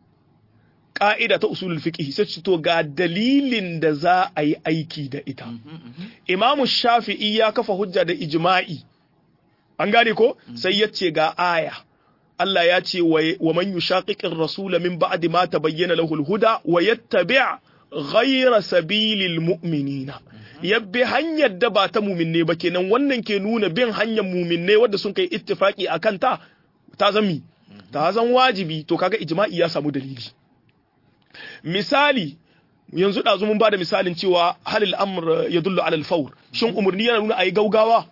ƙa'ida ta usulul fiqh sai su to ga dalilin da za a yi aiki da ita imamu shafi'i ya kafa hujja da ijma'i an gane ko sai ya ce ga aya Allah ya ce wa man yushaqiqir rasula min ba'di ma tabayyana lahu al-huda wa yattabi' ghayra sabilil mu'minina yabbi hanyar da ba ta muminne ba kenan wannan ke nuna bin hanyar muminne wadda sun kai ittifaki akan ta ta zami ta zan wajibi to kaga ijma'i ya samu dalili misali yanzu ɗazu mun ba da misalin cewa halil amr ya dullu alal fawr shin umarni yana nuna ayi gaugawa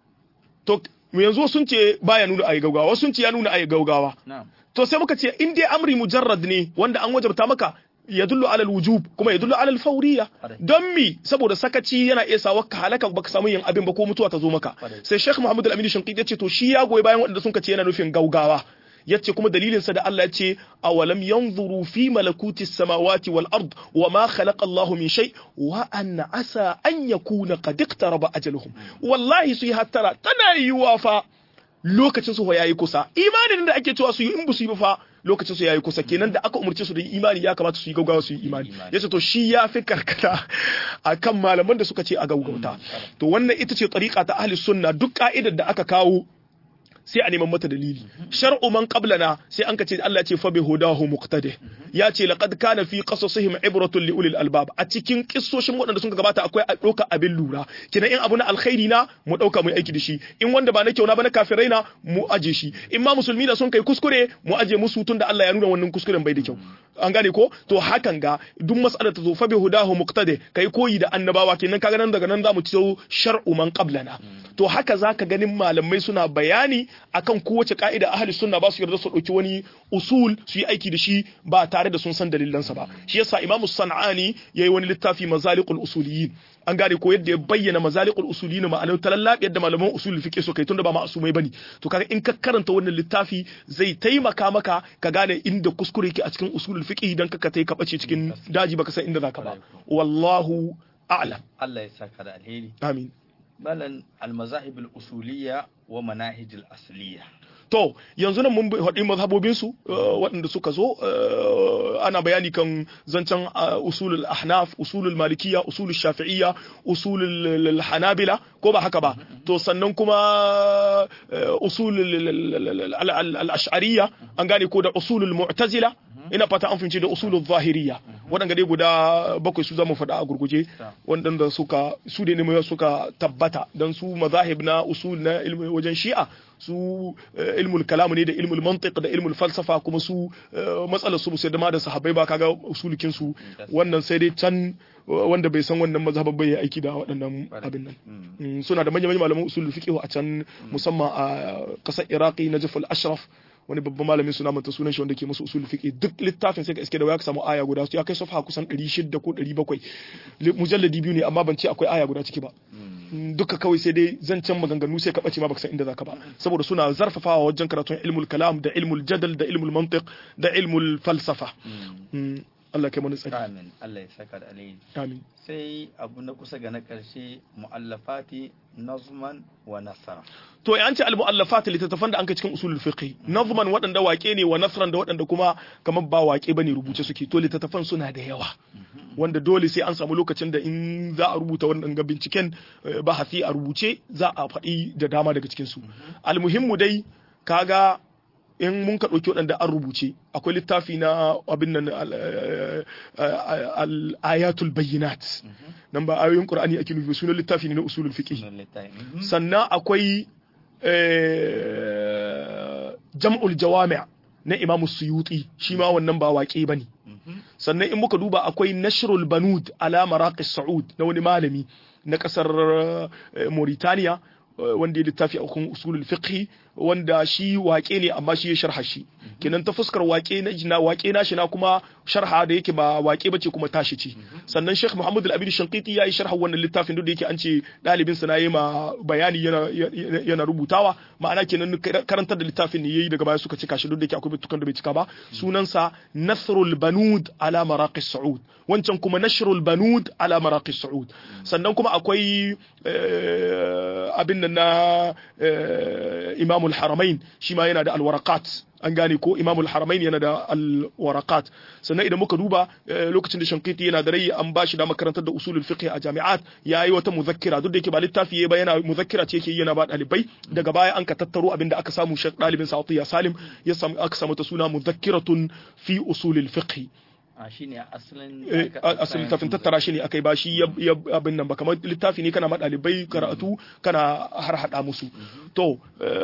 to yanzu sun ce baya nuna ayi gaugawa sun ce ya nuna ayi gaugawa to sai muka ce in dai amri mujarrad ne wanda an wajabta maka ya dullu alal wujub kuma ya dullu alal fawriya don mi saboda sakaci yana iya sawa ka halaka baka samu yin abin ba ko mutuwa ta zo maka sai Sheikh Muhammad Al-Amin Shinqiti ya ce to shi ya goyi bayan wanda sun ce yana nufin gaugawa yace kuma dalilin sa da Allah ya ce awalam yanzuru fi malakuti samawati wal ard wa ma khalaqa Allahu min shay wa anna asa an yakuna qad iqtaraba ajaluhum wallahi su yi hattara tana yiwa fa lokacin su yayi kusa imanin da ake cewa su yi in bu su yi ba fa lokacin su yayi kusa kenan da aka umarce su da imani ya kamata su yi gaugawa su yi imani yace to shi ya fi karkata akan malaman da suka ce a gaugauta to wannan ita ce tariqa ta ahli sunna duk ka'idar da aka kawo sai a neman mata dalili shar'u man qablana sai an kace Allah ce fa bi hudahu muqtadi ya ce laqad kana fi qasasihim ibratun li ulil albab a cikin kissoshin waɗanda sun gabata akwai a ɗauka abin lura kina in abu na alkhairi na mu ɗauka mu aiki da shi in wanda ba na kyau na ba na kafirai na mu aje shi in ma musulmi da sun kai kuskure mu aje musu tun da Allah ya nuna wannan kuskuren bai da kyau an gane ko to hakan ga duk mas'alar ta zo fa bi hudahu muqtadi kai koyi da annabawa kenan kaga nan daga nan zamu ci shar'u man qablana to haka zaka ganin malamai suna bayani akan kowace ka'ida ahli sunna ba su yarda su dauki wani usul su yi aiki da shi ba tare da sun san dalilansa ba shi yasa imamu sana'ani yayi wani littafi mazaliqul usuliyin an gane ko yadda ya bayyana mazaliqul usuliyin ma'anar talallab yadda malaman usul fiqh so kai tunda ba ma'asumai bane to kaga in ka karanta wannan littafi zai taimaka maka ka gane inda kuskure yake a cikin usulul fiqh dan ka tai ka bace cikin daji baka san inda zaka ba wallahu a'lam Allah ya saka da alheri amin balan al-mazahib al-usuliyya wa manahij al-asliyya to yanzu nan mun haɗi mazhabobinsu waɗanda suka zo ana bayani kan zancen usulul ahnaf usulul malikiya usulul shafi'iyya usulul hanabila ko ba haka ba to sannan kuma usulul al-ash'ariyya an gane ko da usulul mu'tazila ina fata an fahimci da usulul zahiriya waɗanda dai guda bakwai su zama faɗa a gurguje waɗanda suka su ne suka tabbata don su mazahib na usul na ilmi wajen shi'a su ilmul kalamu ne da ilmul mantiq da ilmul falsafa kuma su matsalar su sai da ma da sahabbai ba kaga usulukin su wannan sai dai can wanda bai san wannan mazhaban bai aiki da waɗannan abin nan suna da manyan malaman usulul fiqh a can musamman a ƙasar iraqi najaf al-ashraf wani babban malamin suna manta sunan shi wanda ke musu usul fiqh duk littafin sai ka iske da waya ka samu aya guda ya kai safha kusan 600 ko 700 mujalladi biyu ne amma ban ce akwai aya guda ciki ba duka kawai sai dai zancen maganganu sai ka bace ma baka san inda zaka ba saboda suna zarfafawa wajen karatun ilmul kalam da ilmul jadal da ilmul mantiq da ilmul falsafa Allah kai mana tsari amin Allah ya saka da alheri amin sai abu na kusa ga na karshe muallafati nazman wa nasara to an ce al-mu'allafat littattafan da an kai cikin usulul fiqh nazman waɗanda waƙe ne wa nasran da waɗanda kuma kamar ba waƙe bane rubuce suke to littattafan suna da yawa wanda dole sai an samu lokacin da in za a rubuta wannan ga binciken bahasi a rubuce za a faɗi da dama daga cikin su almuhimmu dai kaga in mun ka ɗauki waɗanda an rubuce akwai littafi na abin nan al-ayatul bayyinat nan ba ayoyin qur'ani ake nufi sunan littafi ne na usulul fiqh sannan akwai jam'ul jawami' na imamu suyuti shi ma wannan ba waƙe bane sannan in muka duba akwai nashrul banud ala maraqis saud na wani malami na kasar Mauritania wanda ya littafi a kan usulul fiqh wanda shi waƙe ne amma shi ya sharha shi kenan ta fuskar waƙe na jina waƙe na shi na kuma sharha da yake ba waƙe bace kuma tashi ce sannan Sheikh Muhammad Al-Abid Shanqiti yayi sharha wannan littafin duk da yake an ce dalibin sa nayi ma bayani yana yana rubutawa ma'ana kenan karantar da littafin ne yayi daga baya suka cika shi duk da yake akwai bitukan da bai cika ba sunansa Nasrul Banud ala Maraqis Saud wancan kuma Nashrul Banud ala Maraqis Saud sannan kuma akwai abin nan na Imam al-Haramain shi ma yana da al-Waraqat an gane ko imamul haramain yana da alwarakat sannan idan muka duba lokacin da shankiti yana da rai an ba shi da makarantar da usulul fiqh a jami'at ya yi wata muzakkira duk da yake ba littafi ba yana muzakkira ce yake yana ba dalibai daga baya an ka tattaro abinda aka samu shek dalibin sa'atiya salim ya samu aka samu ta suna muzakkiratun fi usulul fiqh a shi ne asalin asalin littafin tattara shi ne aka yi ba shi ya abin nan ba kamar littafi ne kana ma ɗalibai karatu kana har hada musu to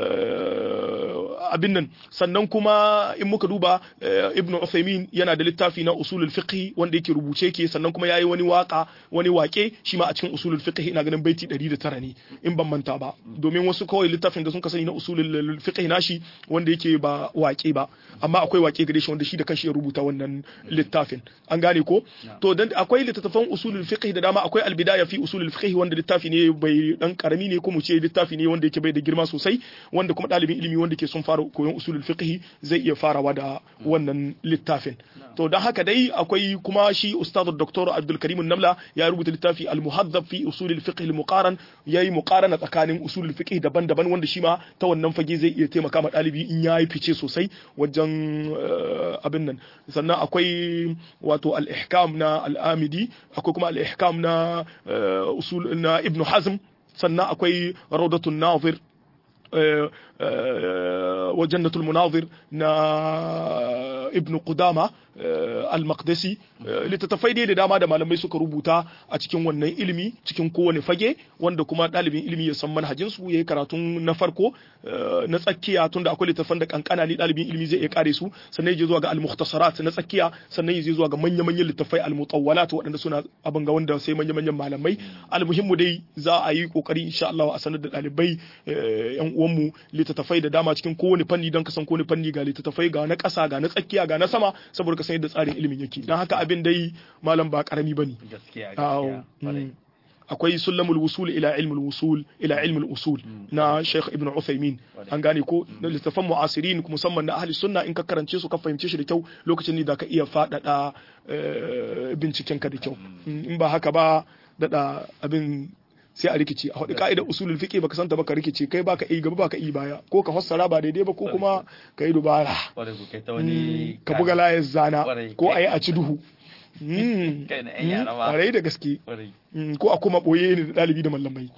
abin nan sannan kuma in muka duba ibn Uthaymin yana da littafi na usulul fiqh wanda yake rubuce ke sannan kuma yayi wani waka wani wake shi ma a cikin usulul fiqh ina ganin baiti 109 ne in ban manta ba domin wasu kawai littafin da sun ka sani na usulul fiqh nashi wanda yake ba wake ba amma akwai wake gare shi wanda shi da kanshi ya rubuta wannan littafin an gane ko to dan akwai littattafan usulul fiqh da dama akwai albidaya fi usulul fiqh wanda littafi ne bai dan karami ne ko mu ce littafi ne wanda yake bai da girma sosai wanda kuma dalibin ilimi wanda ke son fara koyon usulul fiqh zai iya farawa da wannan littafin to dan haka dai akwai kuma shi ustad dr abdul karim namla ya rubuta littafi al muhaddab fi usulul fiqh al muqaran yayi muqarana tsakanin usulul fiqh daban-daban wanda shi ma ta wannan fage zai iya taimaka ma dalibi in yayi fice sosai wajen abin nan sannan akwai wato al-ihkam na al-amidi akwai kuma al-ihkam na usul na ibn hazm sannan akwai rawdatun nazir wa jannatul munazir na ibn qudama al-maqdisi littattafai dai da dama da malamai suka rubuta a cikin wannan ilimi cikin kowane fage wanda kuma ɗalibin ilimi ya san manhajin su yayi karatun na farko na tsakiya tunda akwai littattafan da kankana ne ɗalibin ilimi zai iya kare su sannan ya je zuwa ga al-mukhtasarat na tsakiya sannan ya je zuwa ga manya-manyan littattafai al-mutawwalat waɗanda suna abin ga wanda sai manya-manyan malamai almuhimmu dai za a yi kokari insha Allah a sanar da ɗalibai yan uwanmu littattafai da dama cikin kowane fanni don kasan kowane fanni ga littattafai ga na ƙasa ga na tsakiya ga na sama saboda ka san yadda tsarin ilimin yake don haka abin dai malam ba karami bane gaskiya gaskiya akwai sulamul wusul ila ilmul wusul ila ilmul usul na Sheikh Ibn Uthaymeen an gane ko da littafan mu'asirin musamman na ahli sunna in ka karance su ka fahimce shi da kyau lokacin ne da ka iya faɗaɗa binciken ka da kyau in ba haka ba daɗa abin sai a rikice a hudu ka'idar usulul fiqh baka santa baka rikice kai baka yi gaba baka yi baya ko ka fassara ba daidai ba ko kuma ka yi dubara ka buga layar zana ko a yi a ci duhu kwarai da gaske ko a kuma boye ne da ɗalibi da mallamai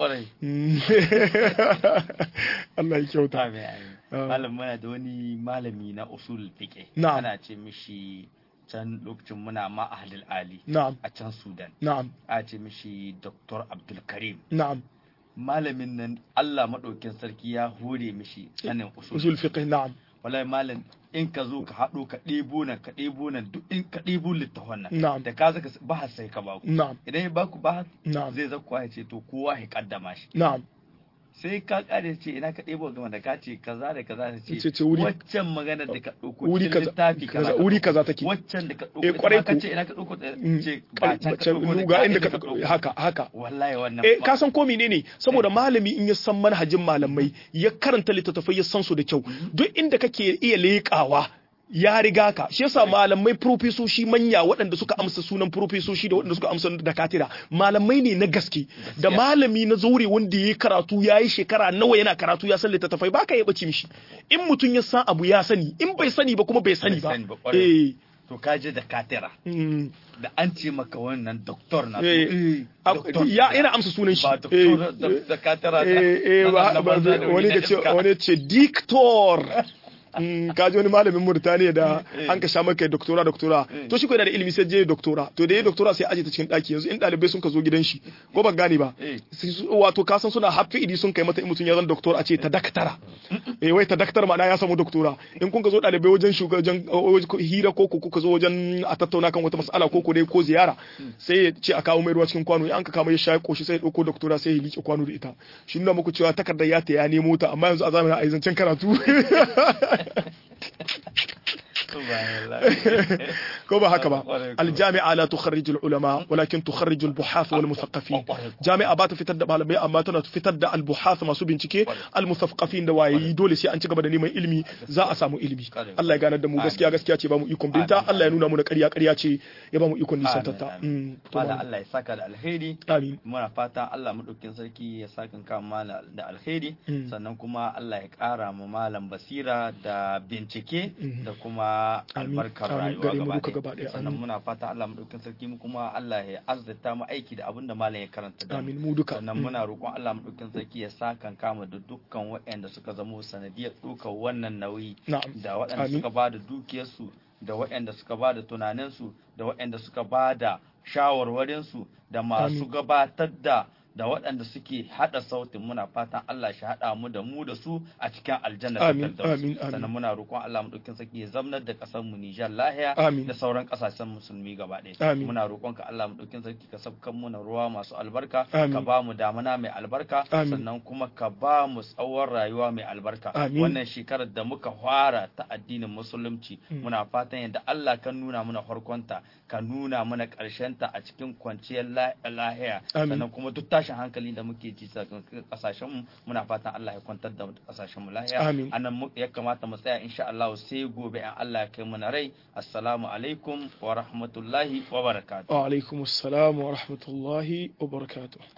Allah ya kyauta malam muna da wani malami na usul fiqh ana ce mishi can lokacin muna ma ahlul ali na'am a can sudan na'am a ce mishi dr abdul karim na'am malamin nan Allah madaukin sarki ya hore mishi sanin usul fiqh na'am wallahi malam in ka zo ka haɗo ka ɗebo nan ka ɗebo nan duk in ka ɗebo littafan nan na'am da ka zaka ba sai ka ba ku na'am idan ya baku ba na'am zai zakku ya ce to kowa ya kaddama shi na'am sai ka kare ce ina ka ɗebo gama da ka ce kaza da kaza da Ce- ce ce wuri- waccan magana da ka ɗauko wuri cikin kaza littafi kaza ka wuri ɗauko. kaza take waccan da ka Eh, ɗauko ita kwarai ma ka ku. ce ina ka ɗauko ta Mm, ce kal- ba can ka can ɗauko da luga ga inda inda ka ka ɗauko ɗauko haka haka wallahi wannan eh ba- ka san ko menene saboda malami in ya san manhajin malamai ya karanta littattafai ya san su da kyau duk inda kake iya leƙawa ya riga ka shi yasa malamai profesoshi manya waɗanda suka amsa sunan profesoshi da waɗanda suka amsa da katira malamai ne na gaske da malami na zaure wanda ya karatu ya yi shekara nawa yana karatu ya san littattafai baka ya bace mishi in mutum ya san abu ya sani in bai sani ba kuma bai sani Bai ba sani ba, ƙwarai. eh to ka je da katira mm. da an ce maka wannan doktor na to, Eh, eh, a- doktor ya na. yana amsa sunan shi ba Eh, doktor da- da katira da- eh, eh, na- ba- na ba- banza da wani na ka ce iska. wani ce dictor Mm, ka ji wani malamin Murtaniya da an ka sha maka doktora doktora to shi ko yana da ilimi sai je doktora to da ya doktora sai aje ta cikin daki yanzu in dalibai sun ka zo gidan shi ko ban gane ba Eh. sai su- wato ka san suna hafi idi sun kai mata in mutum ya zan doktor a ce ta daktara eh wai ta daktar ma'ana ya samu doktora in kun ka zo dalibai wajen shugaban hira ko ko kuka zo wajen a tattauna kan wata mas'ala ko ko dai ko ziyara sai ya ce a kawo mai ruwa cikin kwano in an ka kawo ya sha ya koshi sai ya dauko doktora sai ya liƙe kwano da ita shi nuna muku cewa takardar ya ta ya nemo ta amma yanzu a zamanin a yi zancen karatu Subhanallah. ko ba haka ba Kwarai kuwa. aljami'a la tukharriju ulama walakin tukharriju albuhath wal musaqqafin Kwarai kuwa. jami'a ba ta fitar da malamai amma tana fitar da albuhath masu bincike al musaqqafin da wayayi dole sai an ci gaba da neman ilimi za a samu ilimi Kwarai. Allah ya ganar da mu gaskiya gaskiya ce ba mu ikon binta Amin. Allah ya nuna mu na ƙarya ƙarya ce ya ba mu ikon nisan tatta Amin, amin. Mm, to Malam malam. Allah ya saka da alheri amin muna fatan Allah maɗaukin sarki ya saka kan malam da alheri Mm. sannan kuma Allah ya ƙara mu malam basira da bincike Mm. da kuma Amin. albarkar Amin. rayuwa Gare mu gaba duka gaba ɗaya ɗaya. sannan Amin. muna fatan Allah maɗaukin sarki mu kuma Allah ya azzata mu aiki da abin da malam ya karanta da mu. amin mu duka sannan Mm. muna roƙon Allah maɗaukin sarki ya sa kan kama da dukkan waɗanda suka zamo sanadiyar ɗaukar wannan nauyi na'am da waɗanda Amin. suka ba da dukiyarsu da waɗanda suka ba da tunaninsu da waɗanda suka ba da shawarwarinsu da masu Amin. gabatar da da waɗanda suke haɗa sautin muna fatan Allah shi haɗa mu da mu da su a cikin aljanna ta Amin, Firdaus. amin, amin. sannan muna roƙon Allah mu ɗaukin saki ya zamnar da ƙasar mu Nijar lahiya Amin. da sauran ƙasashen musulmi gaba ɗaya Amin. muna roƙon ka Allah mu ɗaukin sarki ka sabkan mu na ruwa masu albarka Amin. ka ba mu damana mai albarka Amin. sannan kuma ka ba mu tsawon rayuwa mai albarka Amin. wannan shekarar da muka fara ta addinin musulunci muna fatan yadda Allah ka nuna mana farkonta ka nuna mana ta a cikin kwanciyar la- lahiya Amin. sannan kuma duk tashin hankali da muke ji sakamakon kasashen mu muna fatan Allah ya kwantar da kasashen mu lahiya Amin. anan mu- ya kamata mu tsaya insha Allah sai gobe in Allah ya kai mu na rai assalamu alaikum wa rahmatullahi wa barakatuh wa alaikum assalam wa rahmatullahi wa barakatuh